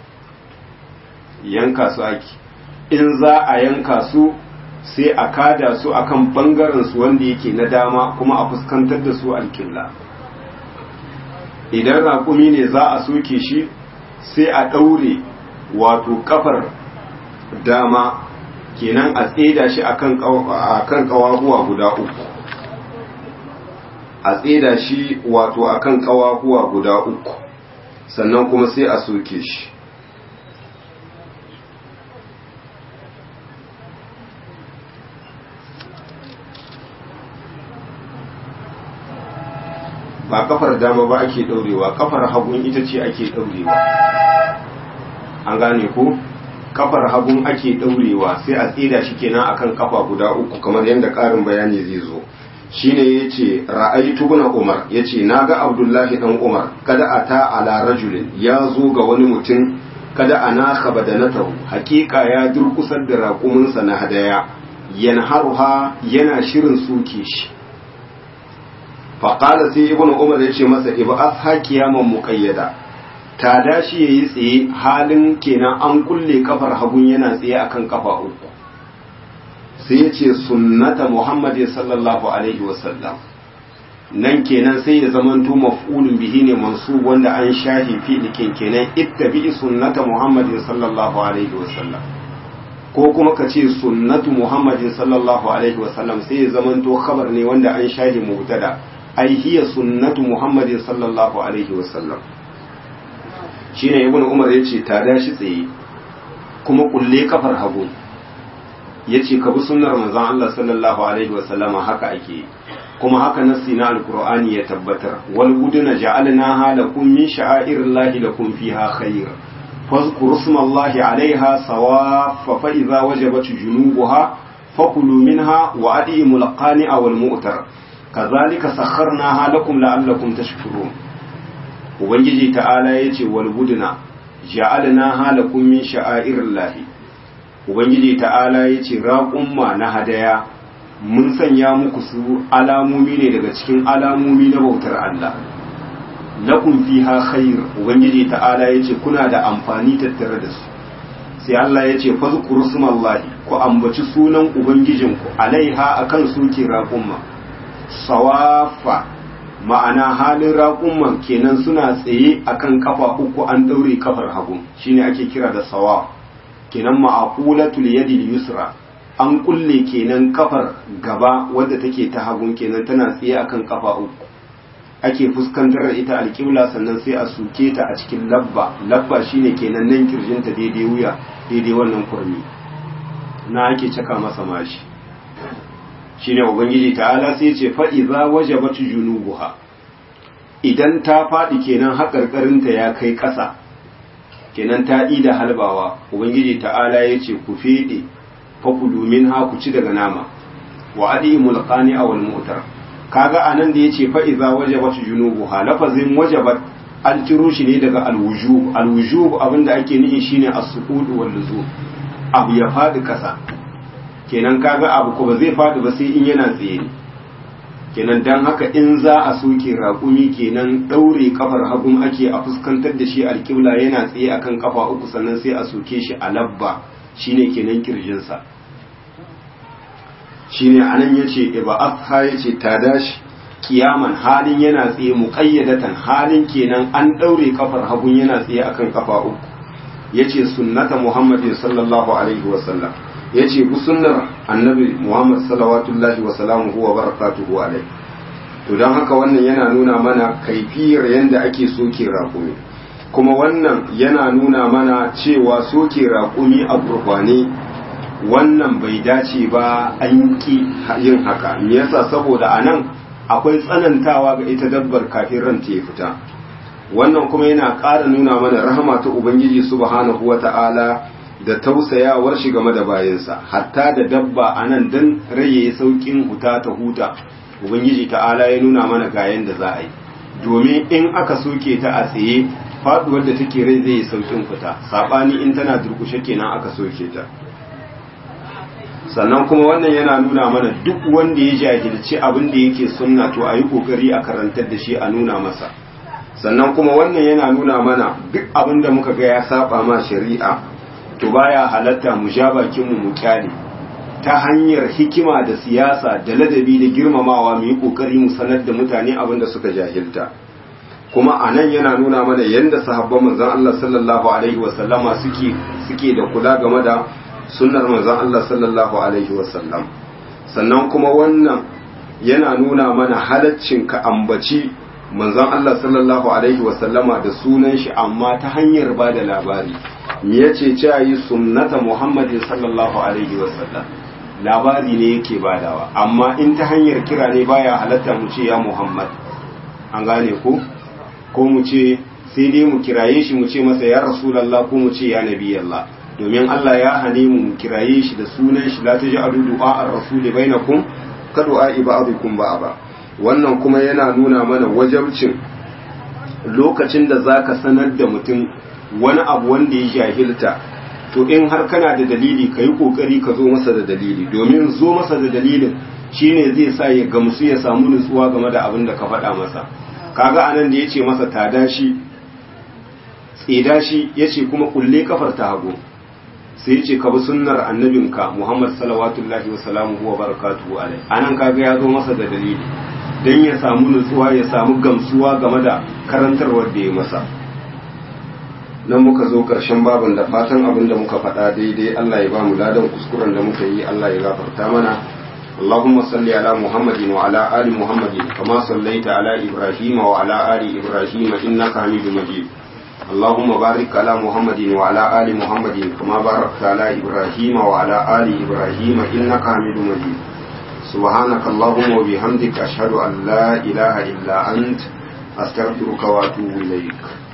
yanka su ake in za a yanka su sai a kada su akan bangaren su wanda yake na dama kuma a fuskantar da su alkilla idan raƙumi ne za a soke shi sai a ɗaure wato kafar dama kenan a tseda shi akan ƙawahuwa guda uku a tseda shi wato akan ƙawahuwa guda uku sannan kuma sai a soke shi ba kafar dama ba ake daurewa kafar hagun ita ce ake daurewa an gane ko kafar hagun ake daurewa sai a tsida shi kenan akan kafa guda uku kamar yadda karin bayani zai zo shine yace ra'aytu ibn umar yace naga abdullahi dan umar kada ata ala rajulin ya zo ga wani mutum kada anaka badanatahu hakika ya durkusar da raƙuminsa na hadaya yanharuha yana shirin suke shi faƙala sai ibn umar ya ce masa iba asha kiyaman muƙayyada ta dashi ya yi tsaye halin kenan an kulle kafar hagun yana tsaye akan kafa uku sai ya ce sunnata muhammad sallallahu alaihi wasallam nan kenan sai ya zamanto maf'ulun bihi ne mansu wanda an shahi fi'likin kenan ittabi sunnata muhammad sallallahu alaihi wasallam ko kuma ka ce sunnatu muhammadin sallallahu alaihi wasallam sai ya zamanto khabar ne wanda an shahi mubtada ai hiya sunnatu muhammadin sallallahu alaihi wasallam shine ibnu umar yace ta dashi tsaye kuma kulle kafar hagu yace ka bi sunnar manzon Allah sallallahu alaihi wasallama haka ake kuma haka nassi na alqur'ani ya tabbatar wal buduna ja'alnaha lakum min sha'airillahi lakum fiha khair fadhkuru ismallahi alaiha sawaffa fa idza wajabat junubuha fakulu minha wa adimul qani'a wal mu'tar kazalika sakharnaha lakum la'allakum tashkurun ubangiji ta'ala yace wal budna ja'alnaha lakum min sha'airillahi ubangiji ta'ala yace raqumma na hadaya mun sanya muku su alamomi ne daga cikin alamomi na bautar Allah lakum fiha khair ubangiji ta'ala yace kuna da amfani tattare da su sai Allah ya ce fazkuru sumallahi ku ambaci sunan ubangijinku alaiha akan suke raƙumma sawafa ma'ana halin raƙumman kenan suna tsaye akan kafa uku an daure kafar hagu shine ake kira da sawaf kenan ma'aqulatul yadi yusra an kulle kenan kafar gaba wadda take ta hagun kenan tana tsaye akan kafa uku ake fuskantar da ita alƙibla sannan sai a suke ta a cikin labba labba shine kenan nan kirjinta daidai wuya daidai wannan kurmi na ake caka masa mashi shine ubangiji ta'ala sai ce fa idza wajabat junubuha idan ta faɗi kenan haƙarƙarinta ya kai ƙasa kenan ta da halbawa ubangiji ta'ala ya ce ku feɗe fakulu min ha ku ci daga nama wa adi mulqani awal mu'tar kaga anan da yace fa iza wajabat junubuha lafazin wajabat an ciro shi ne daga alwujub alwujub abinda ake nihi shine as-suqud wal luzum abu ya fadi kasa kenan kaga abu ko ba zai fadi ba sai in yana tsaye ne kenan dan haka in za a soke raƙumi kenan daure kafar hagun ake a fuskantar da shi alƙibla yana tsaye akan kafa uku sannan sai a soke shi a labba shine kenan kirjinsa shine anan yace iba'atha yace ta dashi kiyaman halin yana tsaye muqayyadatan halin kenan an daure kafar hagun yana tsaye akan kafa uku yace sunnata muhammadin sallallahu alaihi wa sallam yace bu sunnar annabi muhammad sallallahu wa salamuhu wa barakatuhu alaihi to dan haka wannan yana nuna mana kaifiyar yanda ake soke raƙumi kuma wannan yana nuna mana cewa soke raƙumi a gurbane wannan bai dace ba an ki yin haka me yasa saboda anan akwai tsanantawa ga ita dabbar kafin ranta ya fita wannan kuma yana ƙara nuna mana rahama ta ubangiji subhanahu wata'ala da tausayawar shi game da bayansa hatta da dabba anan dan raye saukin huta ta huta ubangiji ta'ala ya nuna mana ga yanda za a yi domin in aka soke ta a tsaye faduwar da take rai zai yi saukin fita sabani in tana durkushe kenan aka soke ta sannan kuma wannan yana nuna mana duk wanda ya jahilci abin da yake sunna to a yi kokari a karantar da shi a nuna masa sannan kuma wannan yana nuna mana duk abin da muka ga ya saba ma shari'a to baya halatta mu ja bakin mu mu kyale ta hanyar hikima da siyasa da ladabi da girmamawa mu yi kokari mu sanar da mutane abin da suka jahilta kuma a nan yana nuna mana yadda sahabban manzon Allah sallallahu alaihi wasallama suke suke da kula game da sunnar manzon Allah sallallahu alaihi wasallam sannan kuma wannan yana nuna mana halaccin ka ambaci manzon Allah sallallahu alaihi wasallama da sunan shi amma ta hanyar ba da labari me yace cewa yi sunnata Muhammadin sallallahu alaihi wasallam labari ne yake badawa amma in ta hanyar kira ne baya halatta mu ce ya Muhammad an gane ko ko mu ce sai dai mu kiraye shi mu ce masa ya rasulullah ko mu ce ya nabiyallah domin Allah ya hane mu kiraye shi da sunan shi la taj'alu du'a ar-rasul bainakum ka du'a ba'dikum ba wannan kuma yana nuna mana wajabcin lokacin da zaka sanar da mutum wani abu wanda ya jahilta to in har kana da dalili ka yi kokari ka zo masa da dalili domin zo masa da dalilin shine zai sa ya gamsu ya samu nutsuwa game da abin da ka faɗa masa kaga anan da yace masa tada shi tseda shi yace kuma kulle kafar ta hagu sai yace ka bi sunnar annabinka Muhammad sallallahu wa salamuhu wa barakatuhu alai anan kaga ya zo masa da dalili dan ya samu nutsuwa ya samu gamsuwa game da karantarwar da ya masa nan muka zo ƙarshen babin da fatan abin da muka faɗa daidai Allah ya ba mu ladan kuskuren da muka yi Allah ya gafarta mana اللهم صل على محمد وعلى آل محمد كما صليت على إبراهيم وعلى آل إبراهيم إنك حميد مجيد اللهم بارك على محمد وعلى آل محمد كما باركت على إبراهيم وعلى آل إبراهيم إنك حميد مجيد سبحانك اللهم وبحمدك أشهد أن لا إله إلا أنت أستغفرك وأتوب إليك